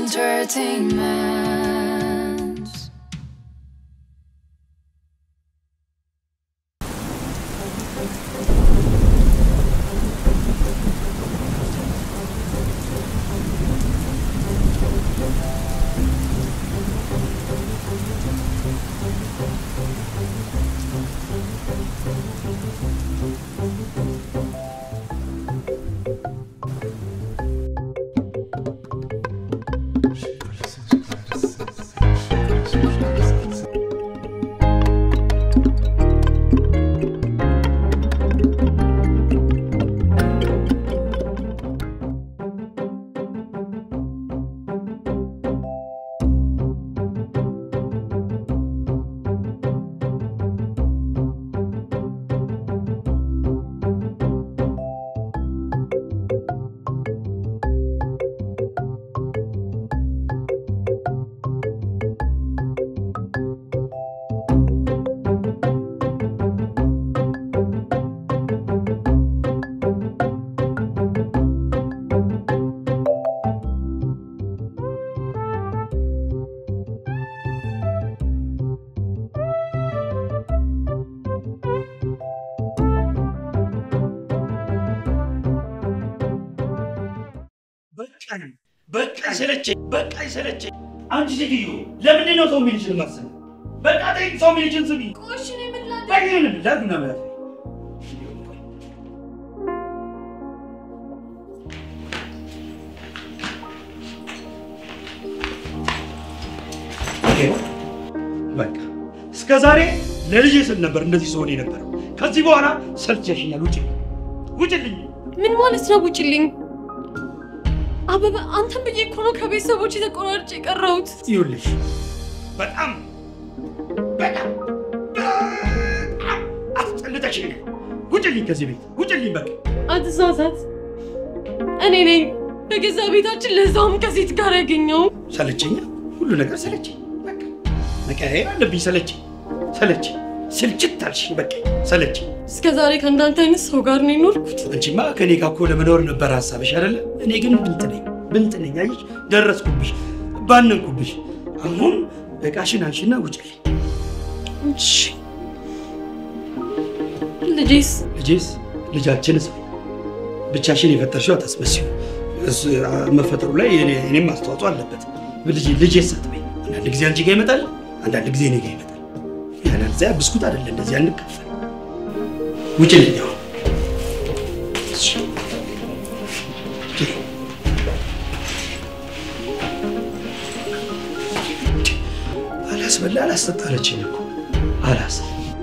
entertainment. በቃኝ በቃኝ፣ ሰለቸኝ፣ በቃኝ ሰለቸኝ። አንቺ ሴትዮ ለምንድን ነው ሰው የሚልሽን ማሰብ? በቃ ተይ፣ ሰው የሚልሽን ስሚ። ቆሽ እኔ ምን ላድርግ? በይን ላግና ማለት በቃ እስከ ዛሬ ለልጄ ስል ነበር እንደዚህ ሰሆን የነበረው። ከዚህ በኋላ ሰልችሽኛል። ውጭ ውጭልኝ። ምን ማለት ነው? ውጭልኝ አበበ፣ አንተን ብዬ እኮ ነው ከቤተሰቦች የተቆራርጬ የቀረሁት። ይኸውልሽ በጣም በጣም በጣም አስጠልተሽኛል። ውጭልኝ ከዚህ ቤት ውጭልኝ። በቃ አትሳሳት፣ እኔ ነኝ በገዛ ቤታችን ለዛውም ከሴት ጋር ያገኘው። ሰለቸኛ፣ ሁሉ ነገር ሰለቸኝ። በቃ መቀያየር አለብኝ። ሰለቸኝ ሰለቸኝ፣ ስልችት አልሽኝ። በቃ ሰለቸኝ። እስከ ዛሬ ከእንዳንተ አይነት ሰው ጋር ነው የኖርኩት። አንቺማ ከኔ ጋር እኮ ለመኖር ነበር ሀሳብሽ አይደለ? እኔ ግን ብልጥ ነኝ ብልጥ ነኝ። አየሽ፣ ደረስኩብሽ፣ ባነንኩብሽ። አሁን እቃሽን አንሺና ውጭልኝ። እሺ፣ ልጄስ ልጄስ ልጃችንስ ብቻሽን የፈጠርሽው አታስመስዩ። እሱ መፈጠሩ ላይ የኔ- እኔም አስተዋጽኦ አለበት። ልጅ ልጄስ አትበይ። አንዳንድ ጊዜ አንቺ ጋር ይመጣል፣ አንዳንድ ጊዜ እኔ ጋር ይመጣል። ያለዚያ ብስኩት አይደለ እንደዚህ አንካፈል። ውጭልኝ አሁን። እሺ። አላስበላ አላስጠጣ አለችኝ እኮ አላስ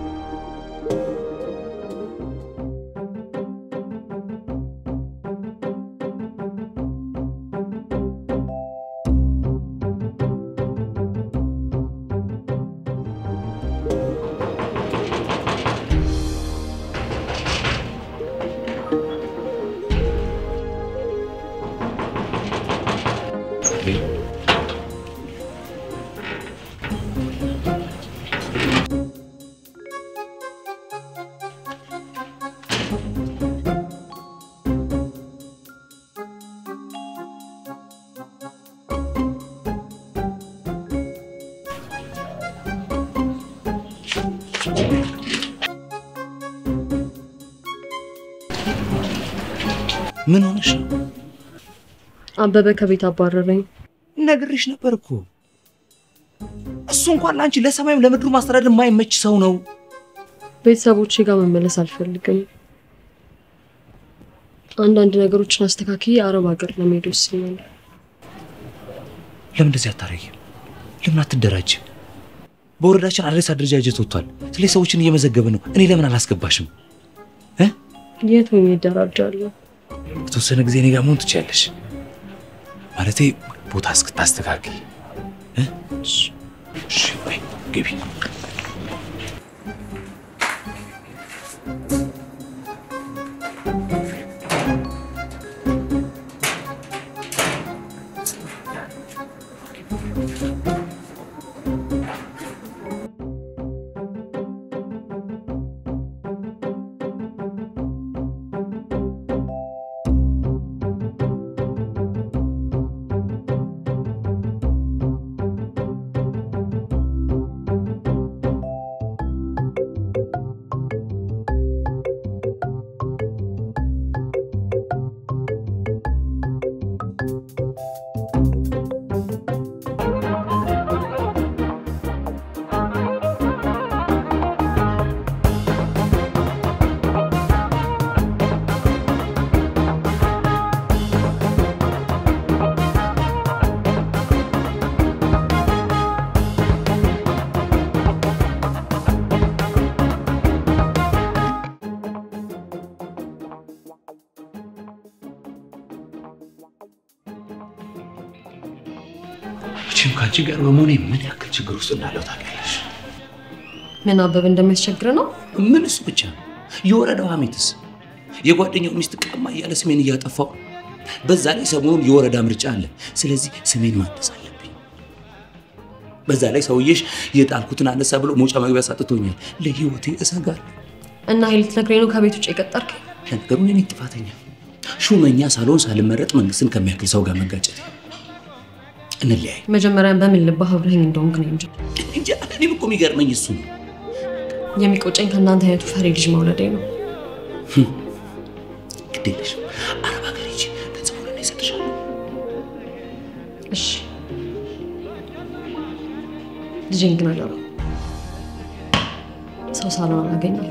ምን ሆነሽ ነው? አበበ ከቤት አባረረኝ። ነግሬሽ ነበር እኮ። እሱ እንኳን ለአንቺ ለሰማይም ለምድሩ ማስተዳደር የማይመች ሰው ነው። ቤተሰቦቼ ጋር መመለስ አልፈልግም። አንዳንድ ነገሮችን አስተካክዬ አረብ ሀገር ለመሄድ ወስኛለሁ። ለምን እንደዚህ አታረጊም? ለምን አትደራጅም? በወረዳችን አዲስ አደረጃጀት ወጥቷል። ስለዚህ ሰዎችን እየመዘገበ ነው። እኔ ለምን አላስገባሽም? የት ሆኜ እደራጃለሁ? በተወሰነ ጊዜ እኔ ጋር መሆን ትችያለሽ። ማለቴ ቦታ እስክታስተካክል እ? እሺ፣ በይ ግቢ። መቼም ከአንቺ ጋር በመሆኔ ምን ያክል ችግር ውስጥ እንዳለው ታውቂያለሽ። ምን አበበ እንደሚያስቸግር ነው? ምን እሱ ብቻ የወረዳው ሐሜትስ የጓደኛው ሚስት ቀማ እያለ ስሜን እያጠፋው፣ በዛ ላይ ሰሞኑን የወረዳ ምርጫ አለ። ስለዚህ ስሜን ማደስ አለብኝ። በዛ ላይ ሰውዬሽ የጣልኩትን አነሳ ብሎ መውጫ መግቢያ ሳጥቶኛል። ለህይወቴ እሰጋለሁ። እና ኃይል ልትነግረኝ ነው ከቤት ውጭ የቀጠርከኝ? ለነገሩ እኔ ነኝ ጥፋተኛ። ሹመኛ ሳልሆን ሳልመረጥ መንግስትን ከሚያክል ሰው ጋር መጋጨት። እንለያይ መጀመሪያ በምን ልባህ አብረኸኝ እንደሆንክ ነው እንጂ እንጂ እኔም እኮ የሚገርመኝ እሱ ነው። የሚቆጨኝ ከእናንተ አይነቱ ፈሪ ልጅ መውለዴ ነው። ግድ የለሽም አረብ ሀገር ሂጂ፣ ገንዘቡን እኔ እሰጥሻለሁ። እሺ ልጄን ግን አደራ ሰው ሳልሆን አላገኘም።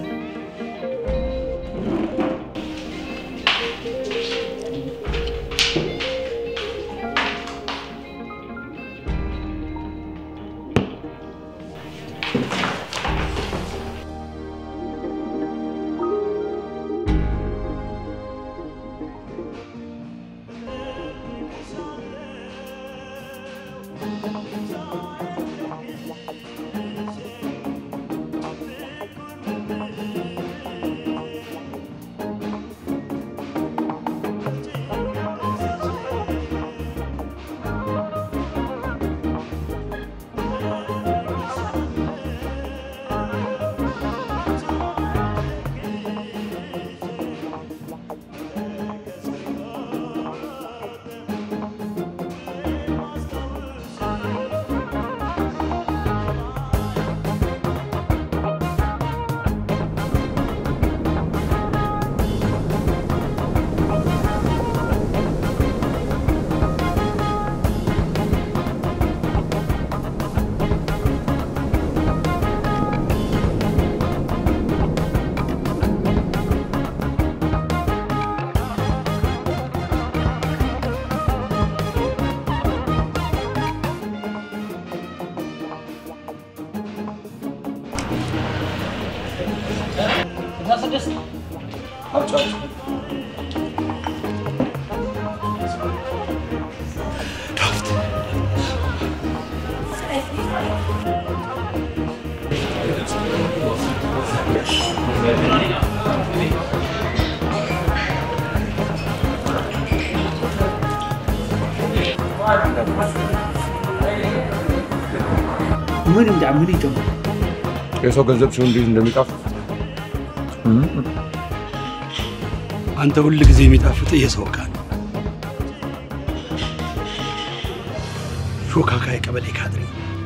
ምን እንዳ ምን ይጀምር የሰው ገንዘብ ሲሆን እንዴት እንደሚጣፍጥ አንተ ሁል ጊዜ የሚጣፍጥ የሰው ዕቃ ነው። ሾካካ የቀበሌ ካድሬ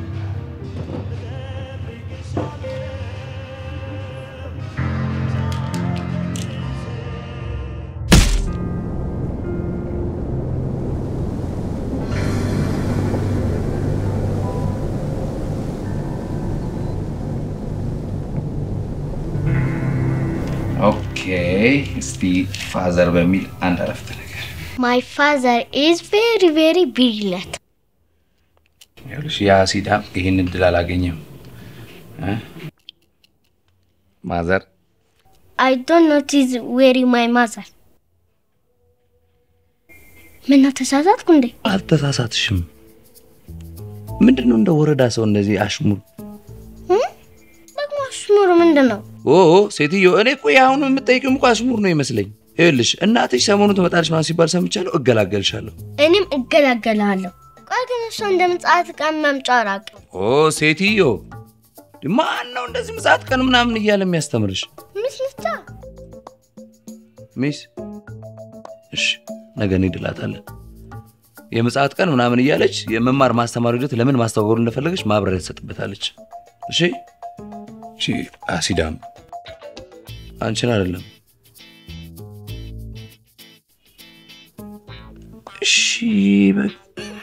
ኦኬ፣ እስቲ ፋዘር በሚል አንድ አረፍተ ነገር My father is very, very brilliant. ይኸውልሽ፣ ያ ሲዳም ይህን እድል አላገኘም። እ? ማዘር I don't notice where my mother. ምን ነው ተሳሳትኩ እንዴ? አልተሳሳትሽም። ምንድን ነው እንደ ወረዳ ሰው እንደዚህ አሽሙር? ደግሞ አሽሙር ምንድን ነው? ኦ ሴትዮ፣ እኔ እኮ የአሁኑ የምጠይቅም እኮ አሽሙር ነው ይመስለኝ። ይኸውልሽ እናትሽ ሰሞኑን ትመጣለች ማለት ሲባል ሰምቻለሁ። እገላገልሻለሁ። እኔም እገላገላለሁ። ቆይ ግን እሱ እንደ ምጽአት ቀን መምጫ ራቅ። ኦ ሴትዮ፣ ማን ነው እንደዚህ ምጽአት ቀን ምናምን እያለ የሚያስተምርሽ? ምስ ምቻ ሚስ እሺ፣ ነገ እንሄድላታለን። የምጽአት ቀን ምናምን እያለች የመማር ማስተማር ሂደት ለምን ማስተዋወሩ እንደፈለገች ማብራሪያ ትሰጥበታለች። እሺ እሺ። አሲዳም አንቺን አይደለም። እሺ በቃ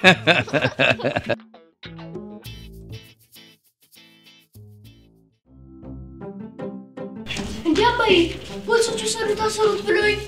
እንዲ አባዬ ፖሊሶቹ ሰሩት አሰሩት ብሎኝ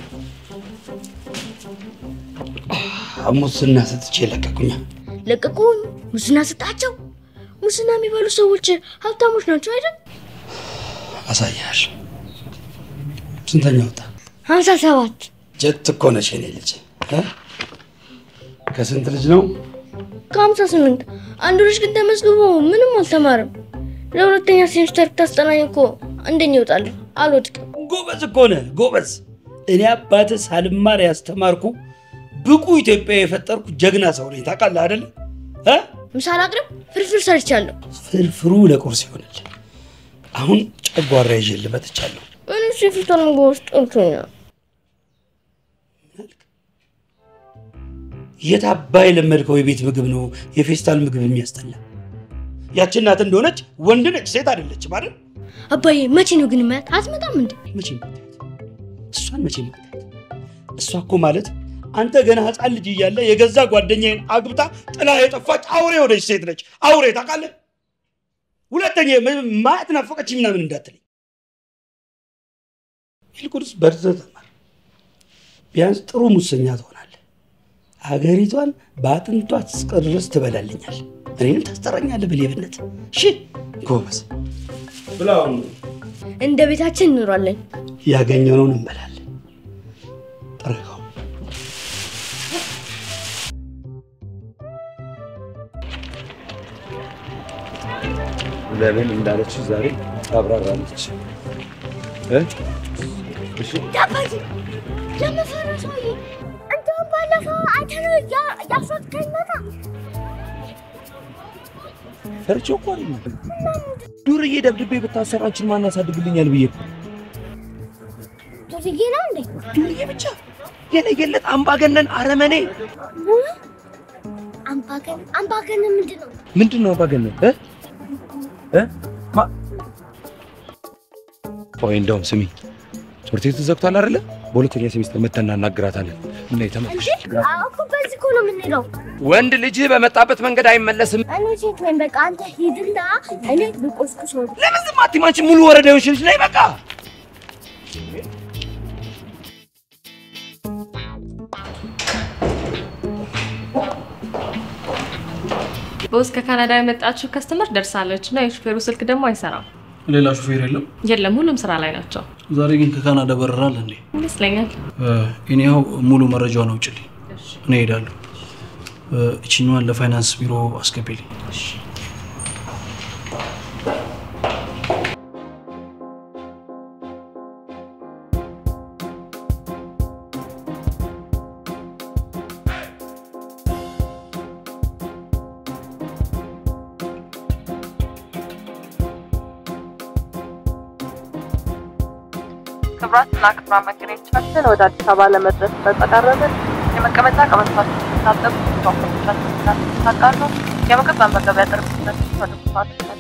ሙስና ሰጥቼ ለቀቁኛ። ለቀቁኝ። ሙስና ስጣቸው። ሙስና የሚበሉ ሰዎች ሀብታሞች ናቸው አይደል? አሳያል። ስንተኛ ወጣ? ሀምሳ ሰባት ጀት እኮ ነሽ የኔ ልጅ እ? ከስንት ልጅ ነው? ከሀምሳ ስምንት አንዱ ልጅ ግን ተመዝግቦ ምንም አልተማርም። ለሁለተኛ ሴሚስተር ታስጠናኝ እኮ አንደኛ ይወጣለሁ። አልወድቅም። ጎበዝ እኮ ነህ ጎበዝ። እኔ አባትህ ሳልማር ያስተማርኩ ብቁ ኢትዮጵያ የፈጠርኩ ጀግና ሰው ነኝ። ታውቃለህ አይደለ? እ? ምሳሌ አቅርብ። ፍርፍር ሰርቻለሁ። ፍርፍሩ ለቁርስ ይሆናል። አሁን ጨጓራ ይዤ መጥቻለሁ። እኔ እሱ የፊቷን ምግብ ውስጥ ጠልቶኛል። የት አባይ የለመድከው የቤት ምግብ ነው የፌስታል ምግብ የሚያስጠላ? ያቺ እናት እንደሆነች ወንድ ነች፣ ሴት አይደለችም አይደል? አባዬ መቼ ነው ግን ማያት? አትመጣም እንዴ? መቼ መታየት? እሷን መቼ መታየት? እሷ እኮ ማለት አንተ ገና ህፃን ልጅ እያለ የገዛ ጓደኛዬን አግብታ ጥላ የጠፋች አውሬ የሆነች ሴት ነች። አውሬ ታውቃለህ? ሁለተኛ ም- ማየት ናፈቀች ምናምን እንዳትለኝ። ይልቁንስ በርትተህ ተማር። ቢያንስ ጥሩ ሙሰኛ ትሆናለህ። ሀገሪቷን በአጥንቷ እስከ ድረስ ትበላልኛል። እኔንም ታስጠራኛለህ በሌብነት። እሺ ጎበዝ ብላውን እንደ ቤታችን እንኖራለን። ያገኘነውን እንበላለን። ጥረገው ለምን እንዳለች ዛሬ ታብራራለች። እ? እሺ አባዬ ለመፈረ ሰውዬ እንደውም ባለፈው አይተነው እያስወጥከኝ መጣ። ፈርቼው እኮ አይደለም ዱርዬ ደብድቤ ብታሰር አንቺን ማን ያሳድግልኛል ብዬ እኮ ዱርዬ ነው እንዴ? ዱርዬ ብቻ የለየለት አምባገነን አረመኔ አምባገን አምባገን ምንድን ነው? ምንድን ነው አምባገነን እ? እ? ማ- ቆይ እንደውም ስሚ ትምህርት ቤቱ ተዘግቷል አይደለ በሁለተኛ ሴሚስተር መተን እናናግራታለን እና የተመለሽ እኮ በዚህ እኮ ነው የምንሄደው። ወንድ ልጅ በመጣበት መንገድ አይመለስም እኔ ሴት ነኝ። በቃ አንተ ሂድና እኔ ልቆስቁስ ነው። ለምን ዝም አትይም አንቺ ሙሉ ወረዳ የሆንሽ ልጅ ነይ በቃ በውስጥ ከካናዳ የመጣችው ከስተመር ደርሳለች እና የሹፌሩ ስልክ ደግሞ አይሰራም። ሌላ ሹፌር የለም። የለም፣ ሁሉም ስራ ላይ ናቸው ዛሬ ግን ከካናዳ በረራል እንዴ? ይመስለኛል። እኔያው ሙሉ መረጃውን አውጭልኝ፣ እኔ እሄዳለሁ። እችኛዋን ለፋይናንስ ቢሮ አስገቢልኝ። ክብራትና ክብራን መንገደኞቻችን ወደ አዲስ አበባ ለመድረስ በተቃረብን የመቀመጫ ቀበቶቻችሁን ስታጠቁ ፓስፖርቶቻችሁን ስታቃሉ የምግብ መመገቢያ ጠረጴዛችሁን ወደ ቦታችሁ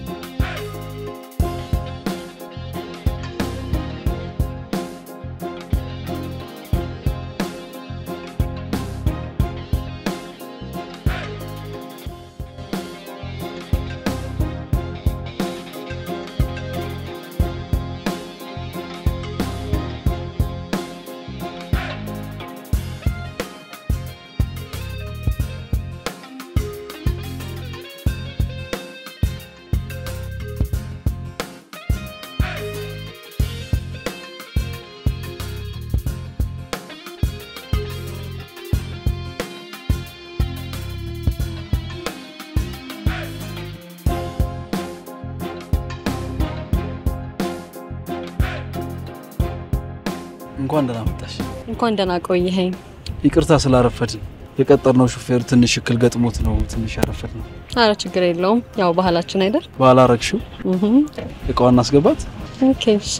እንኳን ደህና መጣሽ። እንኳን ደህና ቆየኸኝ። ይቅርታ ስላረፈድን። የቀጠርነው ሹፌር ትንሽ እክል ገጥሞት ነው ትንሽ ያረፈድ ነው። አረ ችግር የለውም፣ ያው ባህላችን አይደል? ባላረግሽው እህ እቃዋን እናስገባት። ኦኬ እሺ።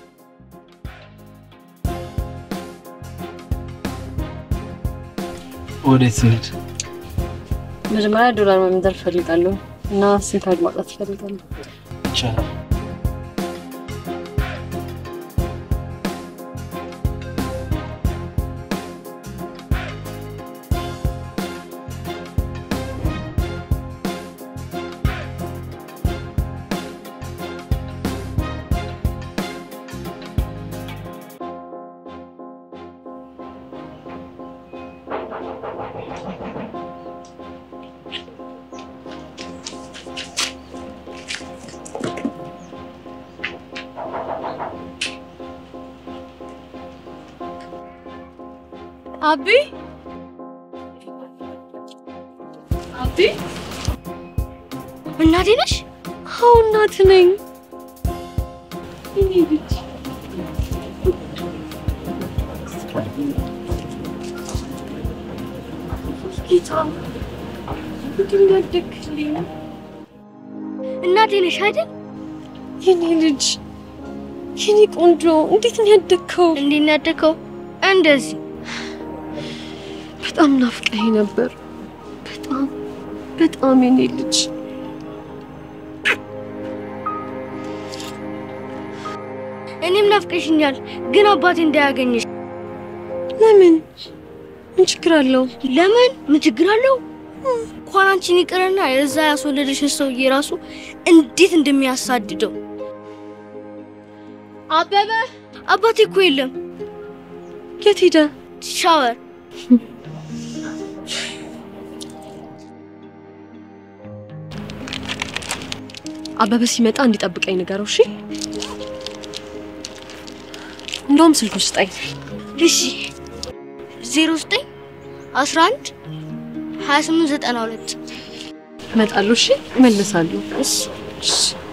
ወዴት እንሂድ? መጀመሪያ ዶላር መምደር እፈልጋለሁ እና ሲም ካርድ ማውጣት እፈልጋለሁ። ይቻላል። አቢ እናቴ ነሽ? አዎ እናት ነኝ። የኔ ልጅ ጌታ እንዲህ ያደግልኝ እናቴ ነሽ አይደል? የኔ ልጅ የኔ ቆንጆ እንዴት ነው ያደግከው? እንዴት ነው ያደግከው? እንደዚህ በጣም ናፍቀኸኝ ነበር። በጣም በጣም የኔ ልጅ እኔም ናፍቀሽኛል፣ ግን አባቴ እንዳያገኝሽ። ለምን? ምን ችግር አለው? ለምን? ምን ችግር አለው? እንኳን አንቺን ይቅርና የዛ ያስወለደሽን ሰውዬ ራሱ እንዴት እንደሚያሳድደው። አበበ አባቴ እኮ የለም። የት ሄደ? ሻወር አበበ ሲመጣ እንዲጠብቀኝ ንገረው። እሺ? እንደውም ስልኩ ስጠኝ። እሺ። ዜሮ ዘጠኝ አስራ አንድ ሀያ ስምንት ዘጠና ሁለት እመጣለሁ። እሺ? እመልሳለሁ። እሺ እሺ።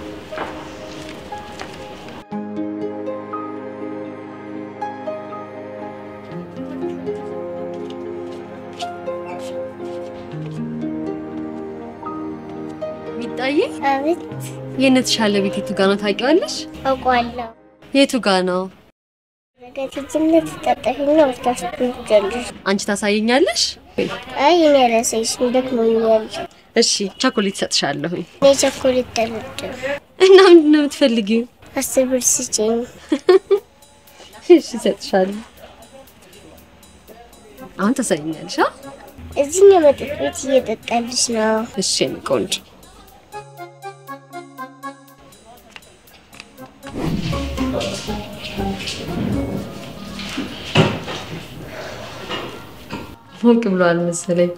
ሚጣዬ አቤት የእነትሻለ ቤት የቱ ጋ ነው ታውቂዋለሽ? አውቃለሁ። የቱ ጋ ነው? በልጅነት ጠጠፊና ወስዳስብጃለሽ። አንቺ ታሳየኛለሽ? አይ እኔ አላሳይሽም፣ ደክሞኛል። እሺ ቸኮሌት እሰጥሻለሁኝ። እኔ ቸኮሌት አልወድም። እና ምንድን ነው የምትፈልጊው? አስር ብር ስጪኝ። እሺ እሰጥሻለሁ። አሁን ታሳየኛለሽ? አ? እዚህ የመጠጥ ቤት እየጠጣልሽ ነው። እሺ የኔ ቆንጆ ሞቅ ብሏል መሰለኝ።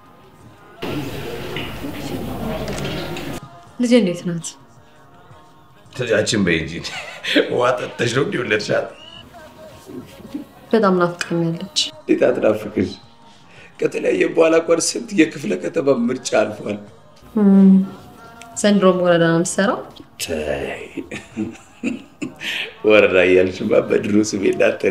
ልጄ እንዴት ናት? ልጃችን በይ እንጂ ውሃ ጠጥተሽ ነው እንዲሁ ወለድሻት? በጣም ናፍቃኛለች። እንዴት አትናፍቅሽ? ከተለያየ በኋላ እንኳን ስንት የክፍለ ከተማ ምርጫ አልፏል። ዘንድሮም ወረዳ ነው የምትሰራው? ተይ ወረዳ እያልሽማ በድሮ ስሜ እንዳትጠሪ።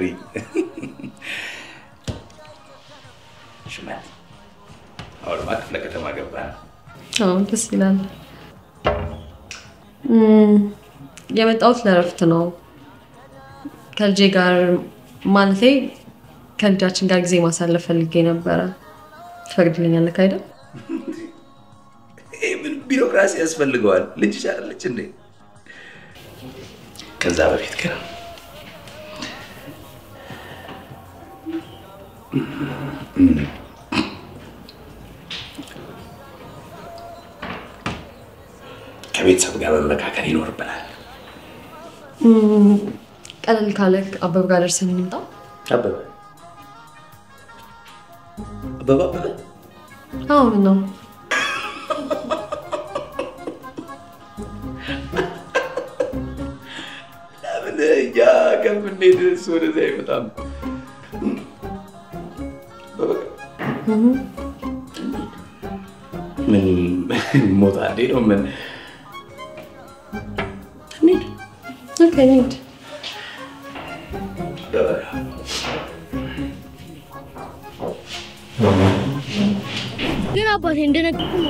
ሽመት አሁንማ ክፍለ ከተማ ገባን። አዎ ደስ ይላል። እም፣ የመጣሁት ለእረፍት ነው። ከልጄ ጋር ማለቴ ከልጃችን ጋር ጊዜ ማሳለፍ ፈልጌ ነበረ። ትፈቅድልኛለህ አይደል? ይህ ምን ቢሮክራሲ ያስፈልገዋል? ልጅሽ አይደለች እንዴ? ከዛ በፊት ግን ከቤተሰብ ጋር መመካከል ይኖርብናል። እም፣ ቀለል ካለ አበብ ጋር ደርሰን እንምጣ። አበበ አበበ አበበ አዎ ምን ነው ለምን እኛ ከምንሄድ እሱ ወደዚያ አይመጣም? በበቃ ምን ሞታ እንዴ ነው ምን እንሂድ ኦኬ እንሂድ። በበቃ ግን አባቴ እንደነገርኩ ነው።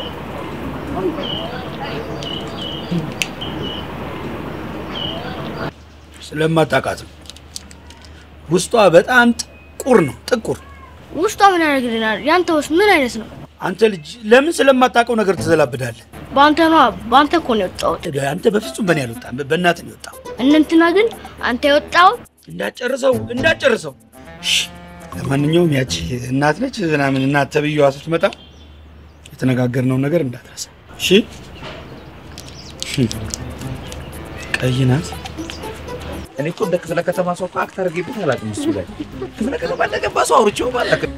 ስለማታውቃት ነው። ውስጧ በጣም ጥቁር ነው፣ ጥቁር። ውስጧ ምን ያደርግልናል? ያንተውስ ምን አይነት ነው? አንተ ልጅ ለምን ስለማታውቀው ነገር ትዘላብዳለህ? በአንተ ነዋ። በአንተ እኮ ነው የወጣሁት። አንተ በፍጹም በእኔ አልወጣም፣ በእናትህ ነው የወጣው። እነ እንትና ግን አንተ የወጣው እንዳጨርሰው እንዳጨርሰው። እሺ፣ ለማንኛውም ያቺ እናት ነች ምናምን እናት ተብዬዋ ስትመጣ የተነጋገርነውን ነገር እንዳትረሳ እሺ። ቀይ ናት። እኔ እኮ እንደ ክፍለ ከተማ ሰው እኮ አክት አድርጌበት አላውቅም። እሱ ላይ ክፍለ ከተማ እንደገባ ሰው አውርቼው አላውቅም።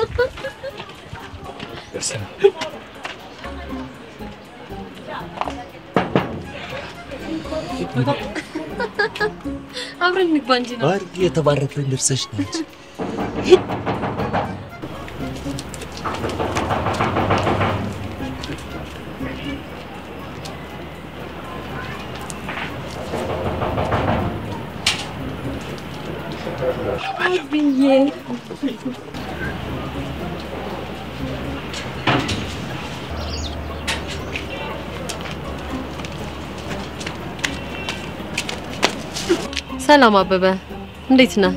አብረን እንግባ እንጂ ነው። ባርጌ የተባረከን ደርሰሽ ነች። ብዬ ሰላም አበበ፣ እንዴት ነህ?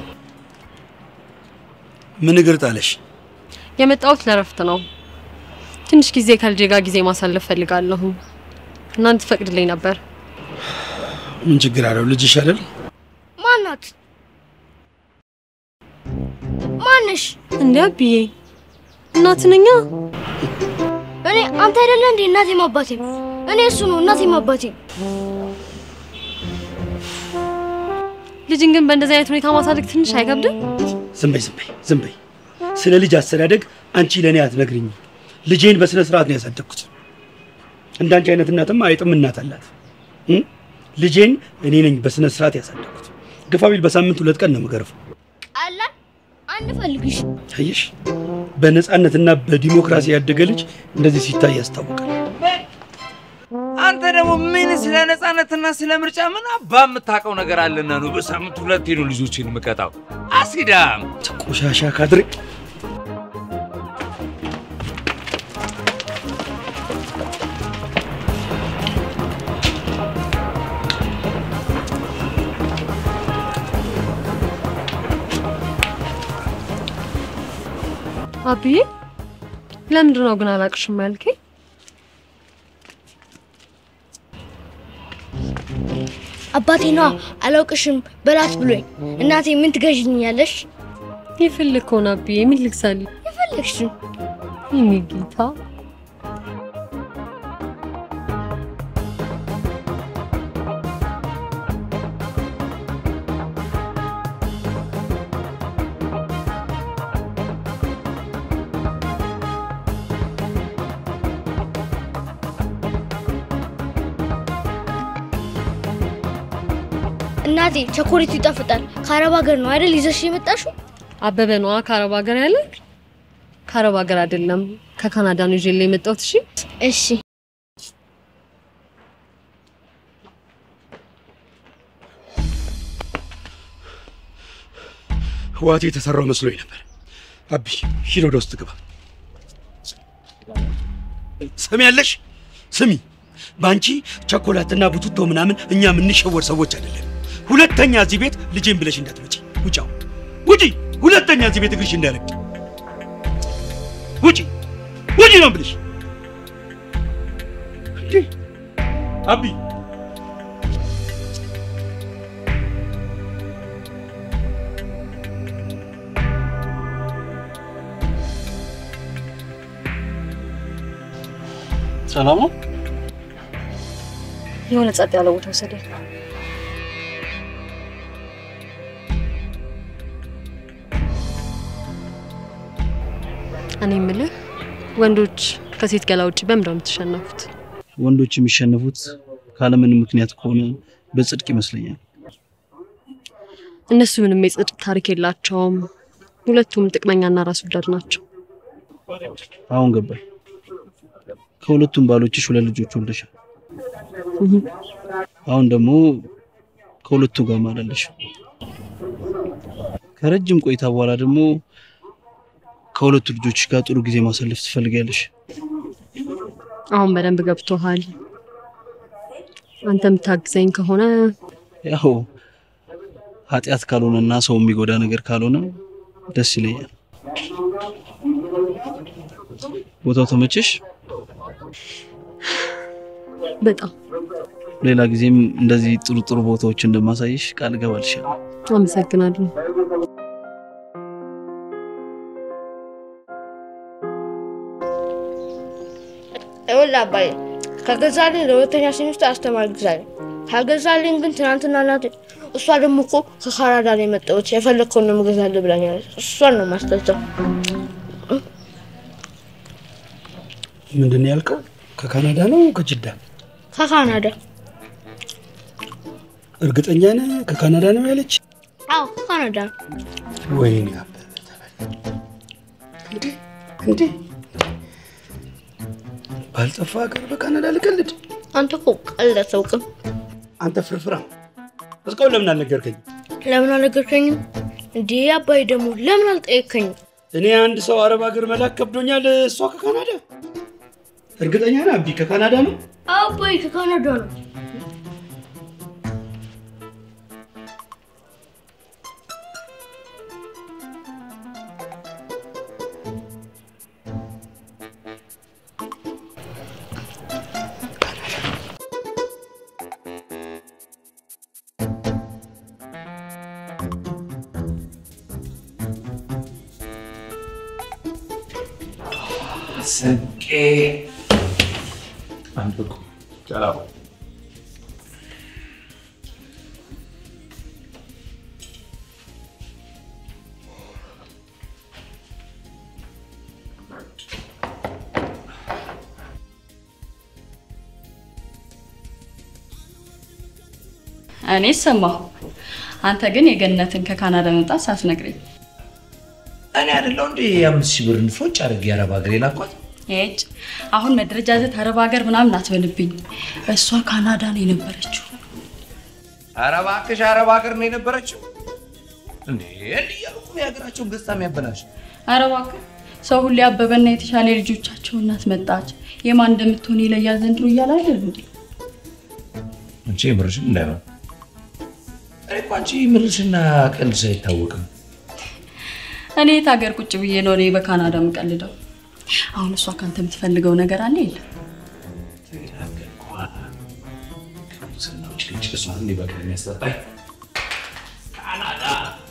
ምን እግር ጣለሽ? የመጣሁት ለረፍት ነው። ትንሽ ጊዜ ከልጄ ጋር ጊዜ ማሳለፍ ፈልጋለሁ እና እንድትፈቅድልኝ ነበር። ምን ችግር አለው? ልጅሽ አይደል? ማናት? ማንሽ? እንዴ አብዬ፣ እናት ነኛ። እኔ አንተ አይደለ እንዴ እናቴም አባቴም? እኔ እሱ ነው እናቴም አባቴም። ልጅን ግን በእንደዚህ አይነት ሁኔታ ማሳደግ ትንሽ አይከብድም? ዝም በይ ዝም በይ ዝም በይ። ስለ ልጅ አስተዳደግ አንቺ ለእኔ አትነግሪኝም። ልጄን በስነ ስርዓት ነው ያሳደግኩት። እንዳንቺ አይነት እናትም አይጥም እናት አላት። እ? ልጄን እኔ ነኝ በስነ ስርዓት ያሳደግኩት። ግፋ ቢል በሳምንት ሁለት ቀን ነው የምገርፈው። ቀላል አንፈልግሽ። ታየሽ፣ በነፃነትና በዲሞክራሲ ያደገ ልጅ እንደዚህ ሲታይ ያስታውቃል። አንተ ደግሞ ምን ስለ ነፃነትና ስለ ምርጫ ምን አባ የምታውቀው ነገር አለና ነው በሳምንት ሁለቴ ነው ልጆችን የምቀጣው? አሲዳም ቆሻሻ ካድሬ አብዬ፣ ለምንድን ነው ግን አላቅሽም ያልከኝ? አባቴ ነዋ አላውቅሽም በላት ብሎኝ። እናቴ ምን ትገዥኛለሽ? የፈለግከውን አብዬ፣ ምን ልግዛልህ? የፈለግሽን የኔ ጌታ እናቴ ቸኮሌቱ ይጣፍጣል። ከአረብ ሀገር ነው አይደል ይዘሽ የመጣሽው? አበበ ነዋ ከአረብ ሀገር ያለ። ከአረብ ሀገር አይደለም ከካናዳ ነው ይዤልህ የመጣሁት። እሺ እሺ ህዋቴ የተሰራው መስሎኝ ነበር። አቢ ሂድ ወደ ውስጥ ግባ። ስሚ ያለሽ ስሚ፣ በአንቺ ቸኮላትና ቡቱቶ ምናምን እኛ የምንሸወር ሰዎች አይደለም። ሁለተኛ እዚህ ቤት ልጄን ብለሽ እንዳትመጪ። ውጪ አሁን ውጪ! ሁለተኛ እዚህ ቤት እግርሽ እንዳይረግጥ ውጪ! ውጪ ነው ብልሽ። እንዴ አቢ ሰላም ነው? የሆነ ጸጥ ያለ ቦታ ወሰደኝ። እኔ የምልህ ወንዶች ከሴት ገላ ውጭ በምንድን ነው የምትሸነፉት? ወንዶች የሚሸነፉት ካለምንም ምክንያት ከሆነ በጽድቅ ይመስለኛል። እነሱ ምንም የጽድቅ ታሪክ የላቸውም። ሁለቱም ጥቅመኛና ራስ ወዳድ ናቸው። አሁን ገባኝ። ከሁለቱም ባሎችሽ ሁለት ልጆች ወልደሻል። አሁን ደግሞ ከሁለቱ ጋር ማላለሽ። ከረጅም ቆይታ በኋላ ደግሞ ከሁለቱ ልጆች ጋር ጥሩ ጊዜ ማሳለፍ ትፈልጊያለሽ። አሁን በደንብ ገብቶሃል። አንተ የምታግዘኝ ከሆነ ያው ኃጢአት ካልሆነና ሰው የሚጎዳ ነገር ካልሆነ ደስ ይለኛል። ቦታው ተመቸሽ? በጣም ሌላ ጊዜም እንደዚህ ጥሩ ጥሩ ቦታዎች እንደማሳይሽ ቃል እገባልሻለሁ። አመሰግናለሁ። ይኸውልህ አባዬ ከገዛልኝ ለሁለተኛ ሴሚስተር አስተማሪ ግዛልኝ። ካልገዛልኝ ግን ትናንትና እናቴ እሷ ደግሞ እኮ ከካናዳ ነው የመጣሁት የፈለግከውን ነው የምገዛልህ ብላኛለች። እሷን ነው ማስገዛው። ምንድን ነው ያልከው? ከካናዳ ነው ከጅዳ? ከካናዳ እርግጠኛ ነህ ከካናዳ ነው ያለች? አዎ ከካናዳ ነው። ወይኔ አበበ ተበላ። እንዴ እንዴ ባልጠፋ ሀገር በካናዳ ልቀልድ? አንተ እኮ ቀልድ አታውቅም። አንተ ፍርፍራ እስካሁን ለምን አልነገርከኝ? ለምን አልነገርከኝም? እንዴ አባይ ደግሞ ለምን አልጠየከኝም? እኔ አንድ ሰው አረብ ሀገር መላክ ከብዶኛል። እሷ ከካናዳ እርግጠኛ ነህ? አቢ ከካናዳ ነው። አባይ ከካናዳ ነው። ስንቄ አንብቁ ጨላው እኔ ሰማሁ። አንተ ግን የገነትን ከካናዳ መምጣት ሳትነግረኝ እኔ አይደለሁ እንዴ የአምስት ሺህ ብር ንፎጭ አድርጌ የአረብ ሀገር የላኳት? ሄጭ አሁን መደረጃጀት አረብ ሀገር ምናምን አትበልብኝ። እሷ ካናዳ ነው የነበረችው። ኧረ እባክሽ አረብ ሀገር ነው የነበረችው እንዴ? እንዲህ እያሉ እኮ ነው የሀገራቸውን ገጽታ የሚያበላሽ። ኧረ እባክህ ሰው ሁሌ አበበና የተሻለ የልጆቻቸው እናት መጣች የማን እንደምትሆን ይለያል ዘንድሮ እያለ አይደል እንዴ? አንቺ የምርሽን እንዳይሆን እኔ እኮ አንቺ ምርሽና ቀልድሽ አይታወቅም። እኔ የት ሀገር ቁጭ ብዬ ነው እኔ በካናዳ የምቀልደው? አሁን እሷ ካንተ የምትፈልገው ነገር አለ የለም? ስናዎች ልጅ እሷን እንዲህ በቃ የሚያስጠጣኝ ካናዳ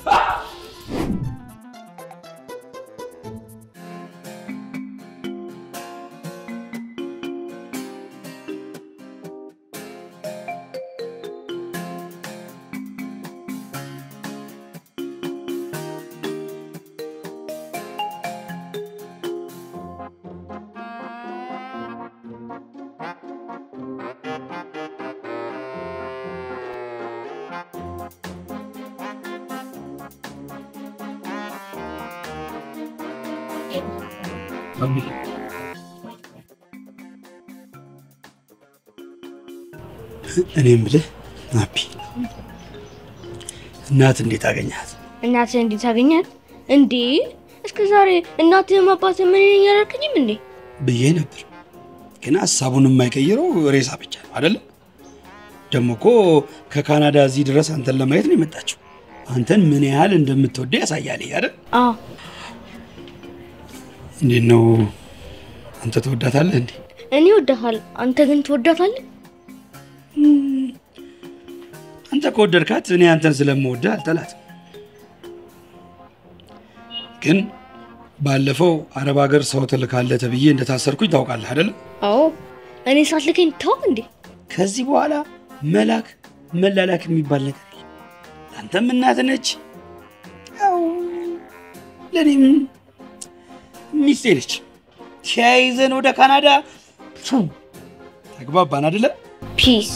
እኔ የምልህ አቢ እናት እንዴት አገኛት? እናትህ እንዴት አገኛት? እንዴ እስከ ዛሬ እናትህም አባትህም ምን ይለኝ አላልከኝም እንዴ? ብዬ ነበር፣ ግን ሀሳቡን የማይቀይረው ሬሳ ብቻ ነው አይደለም? ደግሞ እኮ ከካናዳ እዚህ ድረስ አንተን ለማየት ነው የመጣችው። አንተን ምን ያህል እንደምትወደ ያሳያል ይሄ አይደል? አዎ እንዴት ነው አንተ ትወዳታለህ እንዴ? እኔ እወዳታለሁ። አንተ ግን ትወዳታለህ? አንተ ከወደድካት እኔ አንተን ስለምወድህ አልጠላትም። ግን ባለፈው አረብ ሀገር ሰው ትልካለህ ተብዬ እንደታሰርኩኝ ታውቃለህ አይደለም? አዎ እኔ ሳትልከኝ ተው እንዴ? ከዚህ በኋላ መላክ መላላክ የሚባል ነገር የለም። ለአንተም እናት ነች፣ ያው ለእኔም ሚስቴ ነች። ተያይዘን ወደ ካናዳ ፉ፣ ተግባባን አይደለ? ፒስ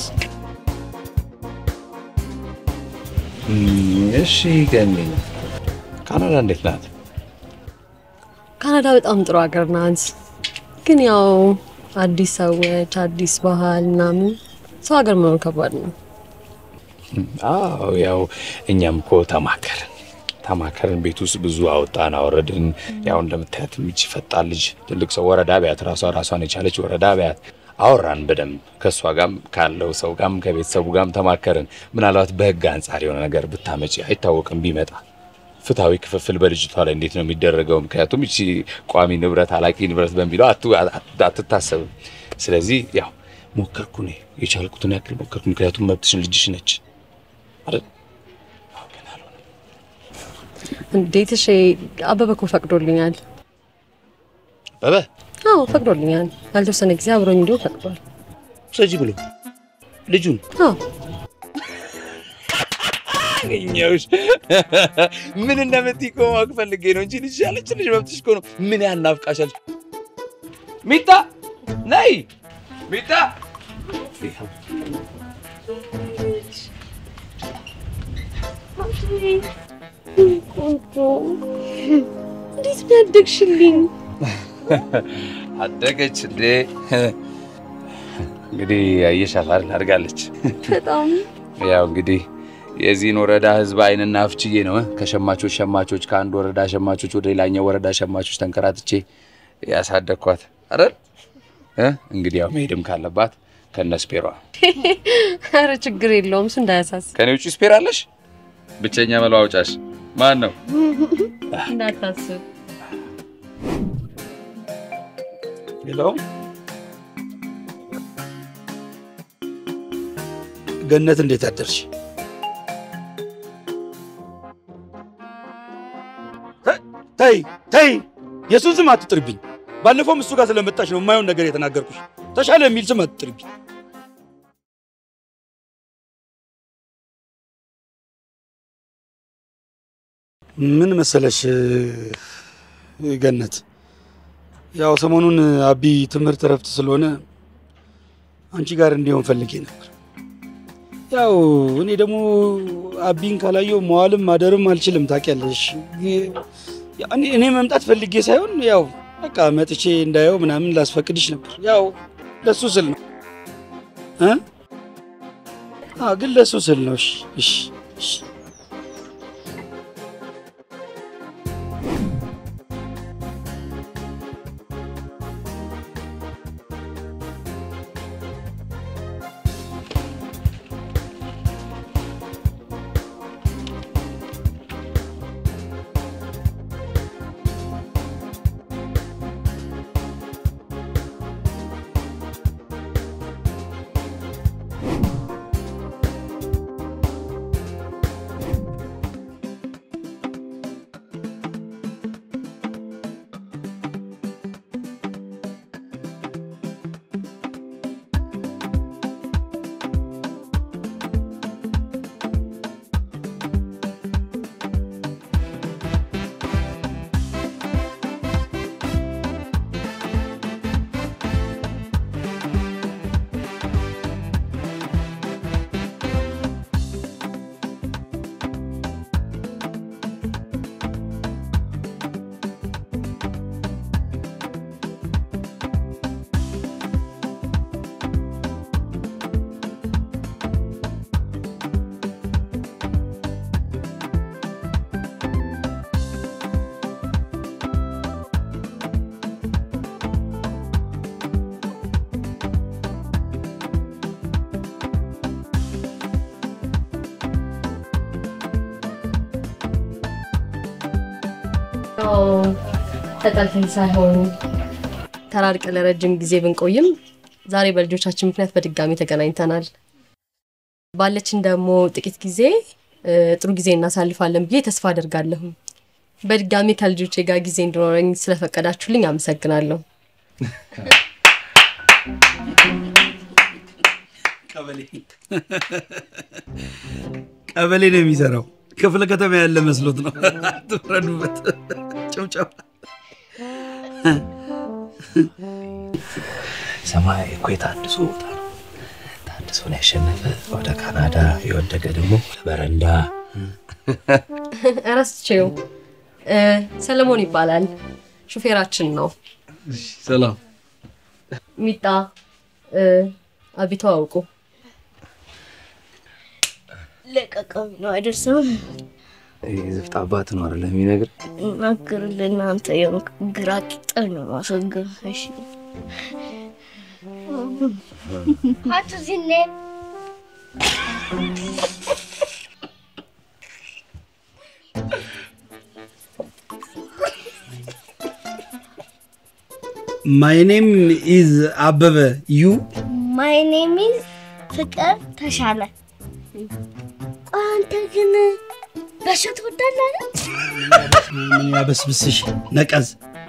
እሺ ገኒ፣ ካናዳ እንዴት ናት? ካናዳ በጣም ጥሩ ሀገር ናት። ግን ያው አዲስ ሰዎች፣ አዲስ ባህል ምናምን ሰው ሀገር መኖር ከባድ ነው። አዎ ያው እኛም እኮ ተማከርን ተማከርን። ቤት ውስጥ ብዙ አወጣን አወረድን። ያው እንደምታያት ሚች ፈጣን ልጅ ትልቅ ሰው ወረዳ ቢያት ራሷ ራሷን የቻለች ወረዳ ቢያት አወራን በደንብ ከእሷ ጋም ካለው ሰው ጋም ከቤተሰቡ ጋም ተማከርን። ምናልባት በህግ አንጻር የሆነ ነገር ብታመጪ አይታወቅም ቢመጣ ፍትሐዊ ክፍፍል በልጅቷ ላይ እንዴት ነው የሚደረገው? ምክንያቱም እቺ ቋሚ ንብረት አላቂ ንብረት በሚለው አቱ- አትታሰብም። ስለዚህ ያው ሞከርኩ እኔ የቻልኩትን ያክል ሞከርኩ። ምክንያቱም መብትሽን ልጅሽ ነች አይደል? አዎ፣ ግን አልሆነም። እንዴት እሺ፣ አበበ እኮ ፈቅዶልኛል። አበበ አዎ ፈቅዶልኛል። ያልተወሰነ ጊዜ አብሮኝ እንዲሁ ፈቅዷል። ሰጂ ብሎ ልጁን አዎ አገኘሁሽ። ምን እንደምትይ እኮ ማወቅ ፈልጌ ነው እንጂ ልጅ ያለች ልጅ መብትሽ እኮ ነው። ምን ያህል ናፍቃሻለች። ሚጣ ነይ፣ ሚጣ እንዴት ነው ያደግሽልኝ? አደገች እንዴ? እንግዲህ አየሻት አይደል? አድጋለች። በጣም ያው እንግዲህ የዚህን ወረዳ ህዝብ አይንና አፍችዬ ነው እ? ከሸማቾች ሸማቾች ከአንድ ወረዳ ሸማቾች ወደ ሌላኛው ወረዳ ሸማቾች ተንከራትቼ ያሳደግኳት አይደል እ? እንግዲህ ያው መሄድም ካለባት ከነ ስፔሯ ኧረ ችግር የለውም እሱ እንዳያሳስብ ከኔ ውጭ ስፔር አለሽ? ብቸኛ መለዋወጫሽ ማን ነው? እንዳታስብ። ሌላው ገነት እንዴት አደርሽ? ተይ ተይ፣ የእሱን ስም አትጥርብኝ። ባለፈውም እሱ ጋር ስለመጣሽ ነው የማየውን ነገር የተናገርኩሽ። ተሻለ የሚል ስም አትጥርብኝ። ምን መሰለሽ ገነት፣ ያው ሰሞኑን አቢ ትምህርት እረፍት ስለሆነ አንቺ ጋር እንዲሆን ፈልጌ ነበር። ያው እኔ ደግሞ አቢን ካላየው መዋልም ማደርም አልችልም ታውቂያለሽ። እኔ እኔ መምጣት ፈልጌ ሳይሆን ያው በቃ መጥቼ እንዳየው ምናምን ላስፈቅድሽ ነበር። ያው ለሱ ስል ነው እ አዎ ግን ለሱ ስል ነው። እሺ እሺ እሺ ተጠልፈን ሳይሆን ተራርቀ ለረጅም ጊዜ ብንቆይም ዛሬ በልጆቻችን ምክንያት በድጋሚ ተገናኝተናል። ባለችን ደግሞ ጥቂት ጊዜ እ፣ ጥሩ ጊዜ እናሳልፋለን ብዬ ተስፋ አደርጋለሁ። በድጋሚ ከልጆቼ ጋር ጊዜ እንዲኖረኝ ስለፈቀዳችሁልኝ አመሰግናለሁ። ቀበሌ ነው የሚሰራው። ክፍለ ከተማ ያለ መስሎት ነው። ትፍረዱበት። ጨብጨባ ሰማይ እኮ የታድሶ ቦታ ነው። ታድሶን ያሸነፈ ወደ ካናዳ የወደቀ ደግሞ በረንዳ እረስቼው እ፣ ሰለሞን ይባላል። ሹፌራችን ነው። ሰላም ሚጣ እ፣ አቢቶ አውቁ ለቀቀም ነው አይደርስም። ዝፍጥ አባት ነው አይደለም የሚነግር እናግርልን አንተ የሆንክ ግራ ቂጠል ነው ማስወገብ። እሺ አቶ ዚኔ ማይ ኔም ኢዝ አበበ ዩ ማይ ኔም ኢዝ ፍቅር ተሻለ። አንተ ግን በሾ ትወዳለህ አይደል? ምን ያበስብስሽ ነቀዝ።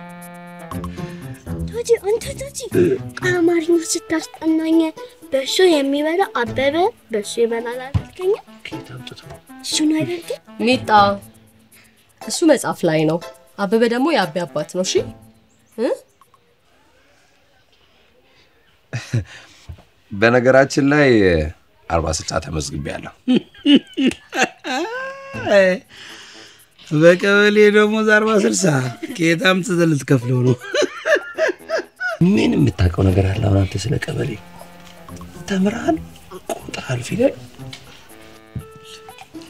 ቶጂ አንተ ቶጂ አማርኛ ስታስጠናኝ በሾ የሚበላ አበበ በሾ ይበላል አላልከኝ? እሱን አይደል ግን ሚጣ እሱ መጽሐፍ ላይ ነው። አበበ ደግሞ የአቤ አባት ነው። እሺ እ? በነገራችን ላይ አርባ ስልሳ ተመዝግቤያለሁ። በቀበሌ ደሞዝ አርባ ስልሳ ከየት አምጥተህ ልትከፍለው ነው? ምን የምታውቀው ነገር አለ? አሁን አንተ ስለ ቀበሌ ተምረሃል? ቆጥረሃል? ፊደል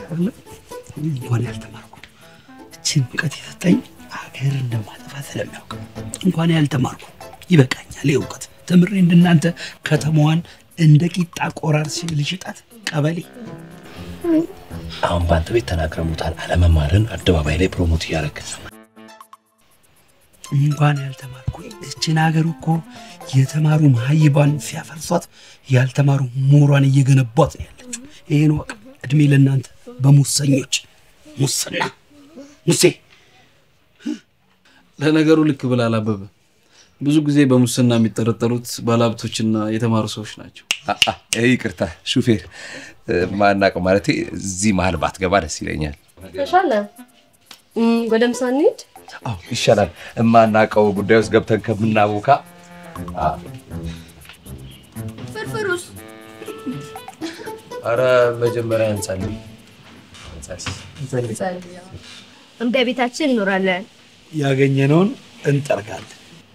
አይደለ? እንኳን ያልተማርኩ እችን እውቀት የሰጠኝ ሀገር እንደማጠፋ ስለሚያውቅ እንኳን ያልተማርኩ ይበቃኛል። ይህ እውቀት ተምሬ እንደናንተ ከተማዋን እንደ ቂጣ ቆራርስ ልሽጣት ቀበሌ አሁን በአንተ ቤት ተናግረሙታል። አለመማርን አደባባይ ላይ ፕሮሞት እያደረግ እንኳን ያልተማርኩ እችን ሀገር እኮ የተማሩ መሀይባን ሲያፈርሷት ያልተማሩ ምሁራን እየገነቧት ነው ያለችው። ይህን ወቅ እድሜ ለእናንተ በሙሰኞች ሙስና ሙሴ ለነገሩ ልክ ብላል አበበ። ብዙ ጊዜ በሙስና የሚጠረጠሩት ባለሀብቶችና የተማሩ ሰዎች ናቸው። ይቅርታ ሹፌር ማናውቀው ማለት እዚህ መሀል ባትገባ ደስ ይለኛል። ተሻለ እም፣ ወደ ምሳ እንሂድ። አዎ ይሻላል። የማናውቀው ጉዳይ ውስጥ ገብተን ከምናቦካ ፍርፍሩስ ኧረ መጀመሪያ እንጸልይ። እንደ ቤታችን እንኖራለን። ያገኘነውን እንጠርጋለን።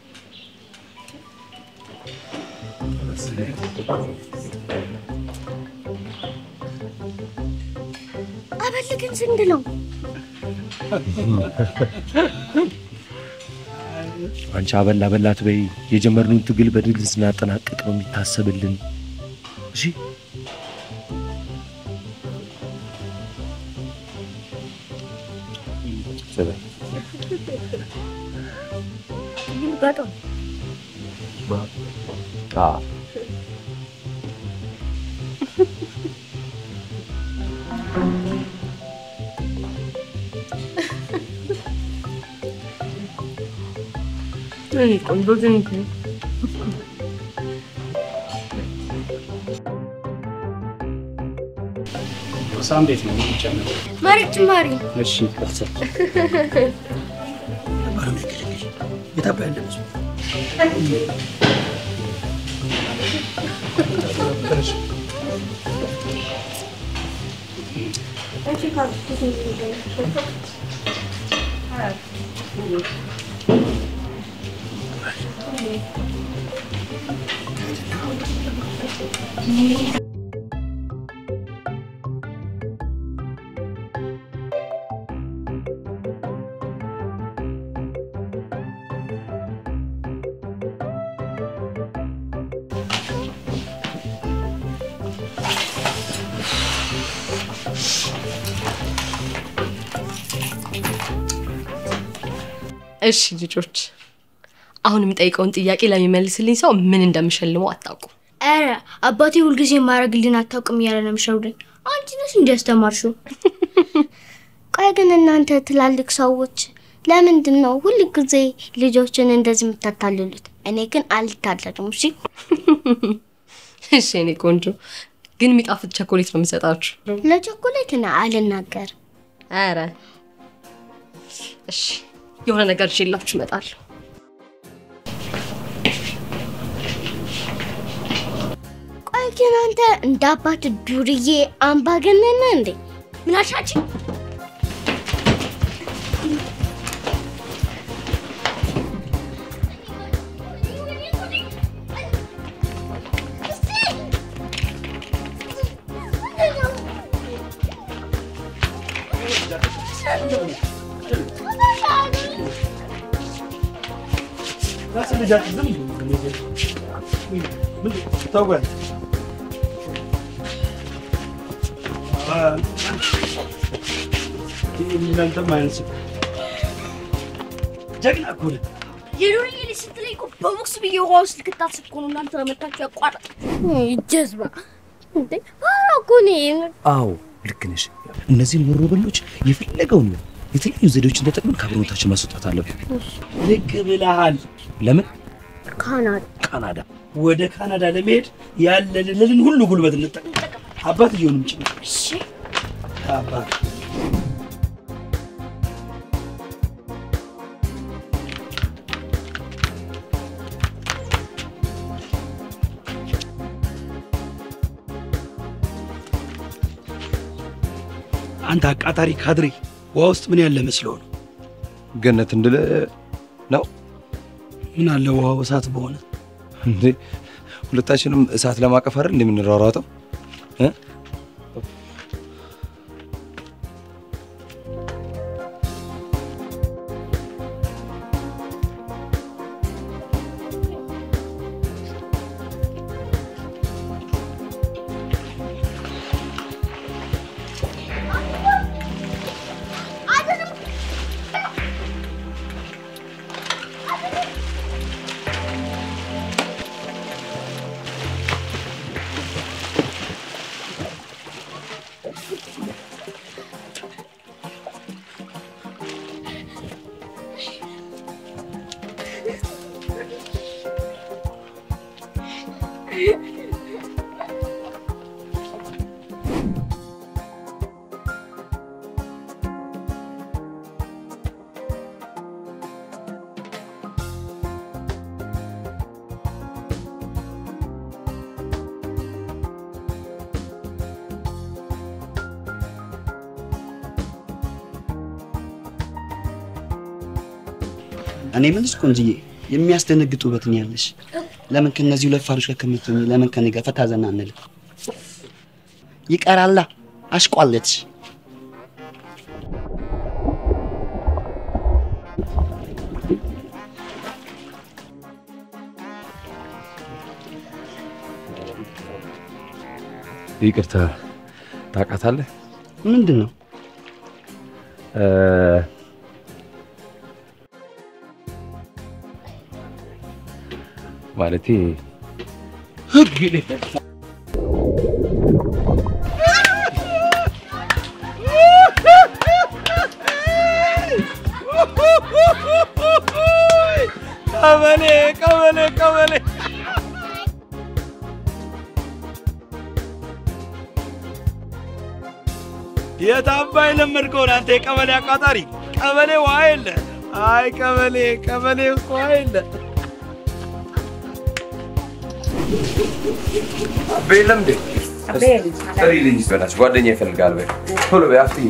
አበል ግን ስንት ነው? አንቺ አበላ በላት በይ። የጀመርነውን ትግል በድል ስናጠናቅቅ ነው የሚታሰብልን። እሺ በጣም ቆንጆ ድንክ ምሳ እንዴት ነው የሚጨምር? መሬት ጭማሪ እሺ የታባ ያለ ብዙ እሺ ልጆች፣ አሁን የምጠይቀውን ጥያቄ ለሚመልስልኝ ሰው ምን እንደምሸልመው አታውቁም። ኧረ አባቴ ሁልጊዜ ማድረግልን አታውቅም እያለ ነው የሚሸውደኝ። አንቺ ነሽ እንዲ ያስተማርሽው። ቆይ ግን እናንተ ትላልቅ ሰዎች ለምንድን ነው ሁል ጊዜ ልጆችን እንደዚህ የምታታልሉት? እኔ ግን አልታለልም። እሺ እሺ እኔ ቆንጆ፣ ግን የሚጣፍጥ ቸኮሌት ነው የምሰጣችሁ። ለቸኮሌት ና አልናገር። ኧረ እሺ፣ የሆነ ነገር ይዤላችሁ እመጣለሁ። ቆይ ግን አንተ እንደ አባት ዱርዬ አምባገነን ነህ እንዴ? ምን አልሻችን? ተጓል እናንተም አይነት ሰው ጀግና እኮ ነህ። የዱርዬ ልጅ ስትለኝ እኮ በቦክስ ብዬ ውሃ ውስጥ ልክታስብ እኮ ነው እናንተ ለመታችሁ ያቋረጥ ጀዝባ እንዴ! ኧረ እኮ እኔ አዎ ልክ ነሽ። እነዚህን ወሮበሎች የፈለገውን የተለያዩ ዘዴዎችን ተጠቅመን ከአብሮነታችን ማስወጣት አለብን። ልክ ብለሃል። ለምን ካናዳ ካናዳ ወደ ካናዳ ለመሄድ ያለንን ሁሉ ጉልበት እንጠቀም። አባት እየሆንም ጭምር እሺ አባት አንተ አቃጣሪ ካድሬ ውሃ ውስጥ ምን ያለ መስለው ነው? ገነት እንድለ ነው ምን አለ ውሃው እሳት በሆነ እንዴ? ሁለታችንም እሳት ለማቀፍ አይደል እንደምንሯሯጠው እ? እኔ የምልሽ ቆንጅዬ የሚያስደነግጥ ውበት ነው ያለሽ። ለምን ከነዚህ ሁለት ፋሮች ጋር ከምትሆኚ ለምን ከኔ ጋር ፈታ ዘና አንልም? ይቀራላ አሽቋለች። ይቅርታ ታውቃታለህ? ምንድን ነው እ፣ ማለቴ ቀበሌ ቀበሌ ቀበሌ የት አባይ ለመድከውን አንተ የቀበሌ አቃጣሪ ቀበሌ ውሃ የለ አይ ቀበሌ ቀበሌ ውስጥ ውሃ የለ አቤ የለም እንዴ? ጥሪልኝ በላች ጓደኛ ይፈልጋል። በይ ቶሎ በይ አፍጥኝ።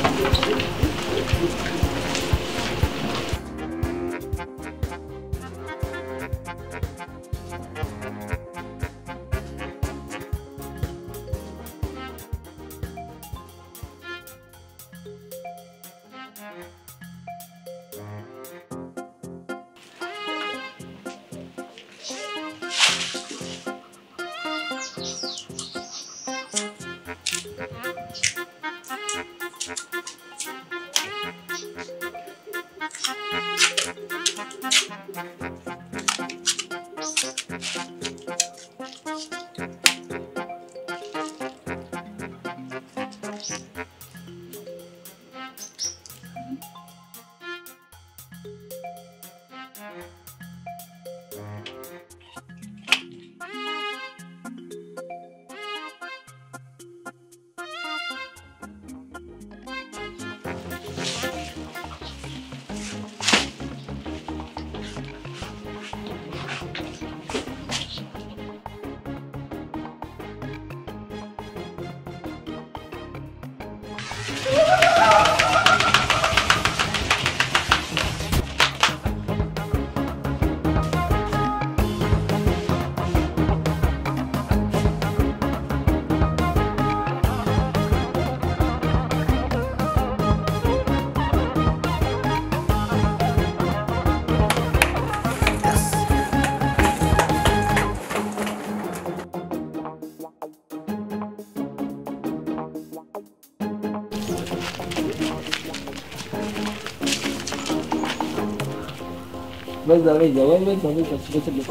በዛ በዛ ወይ በዛ በዛ በትልቅ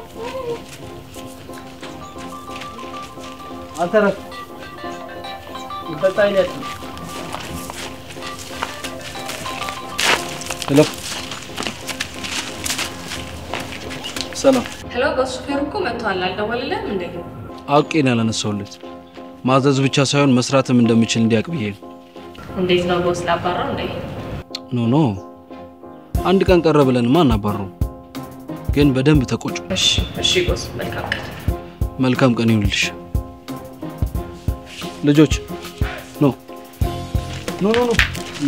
አንተ ረፍ ይፈጣ አይነት ሄሎ፣ ሰላም። ሄሎ፣ በሱ ሹፌር እኮ መጥቷል። አልደወልልህም እንዴ? አውቄ ነው ያላነሳሁለት። ማዘዝ ብቻ ሳይሆን መስራትም እንደምችል እንዲያውቅ ብዬ ነው። እንዴት ነው ቦስ ላባራው እንዴ? ኖ ኖ፣ አንድ ቀን ቀረ ብለን ማን አባረው? ግን በደንብ ተቆጩ። እሺ እሺ ቦስ፣ መልካም ቀን። መልካም ቀን ይሁንልሽ። ልጆች ኖ ኖ ኖ ኖ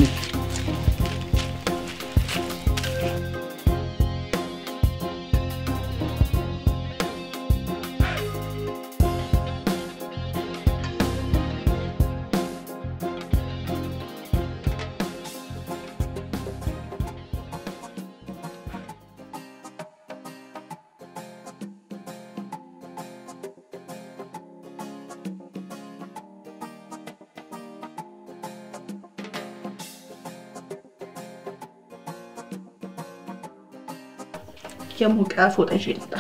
የሞቀ ፎጣ ይዤ ልምጣ።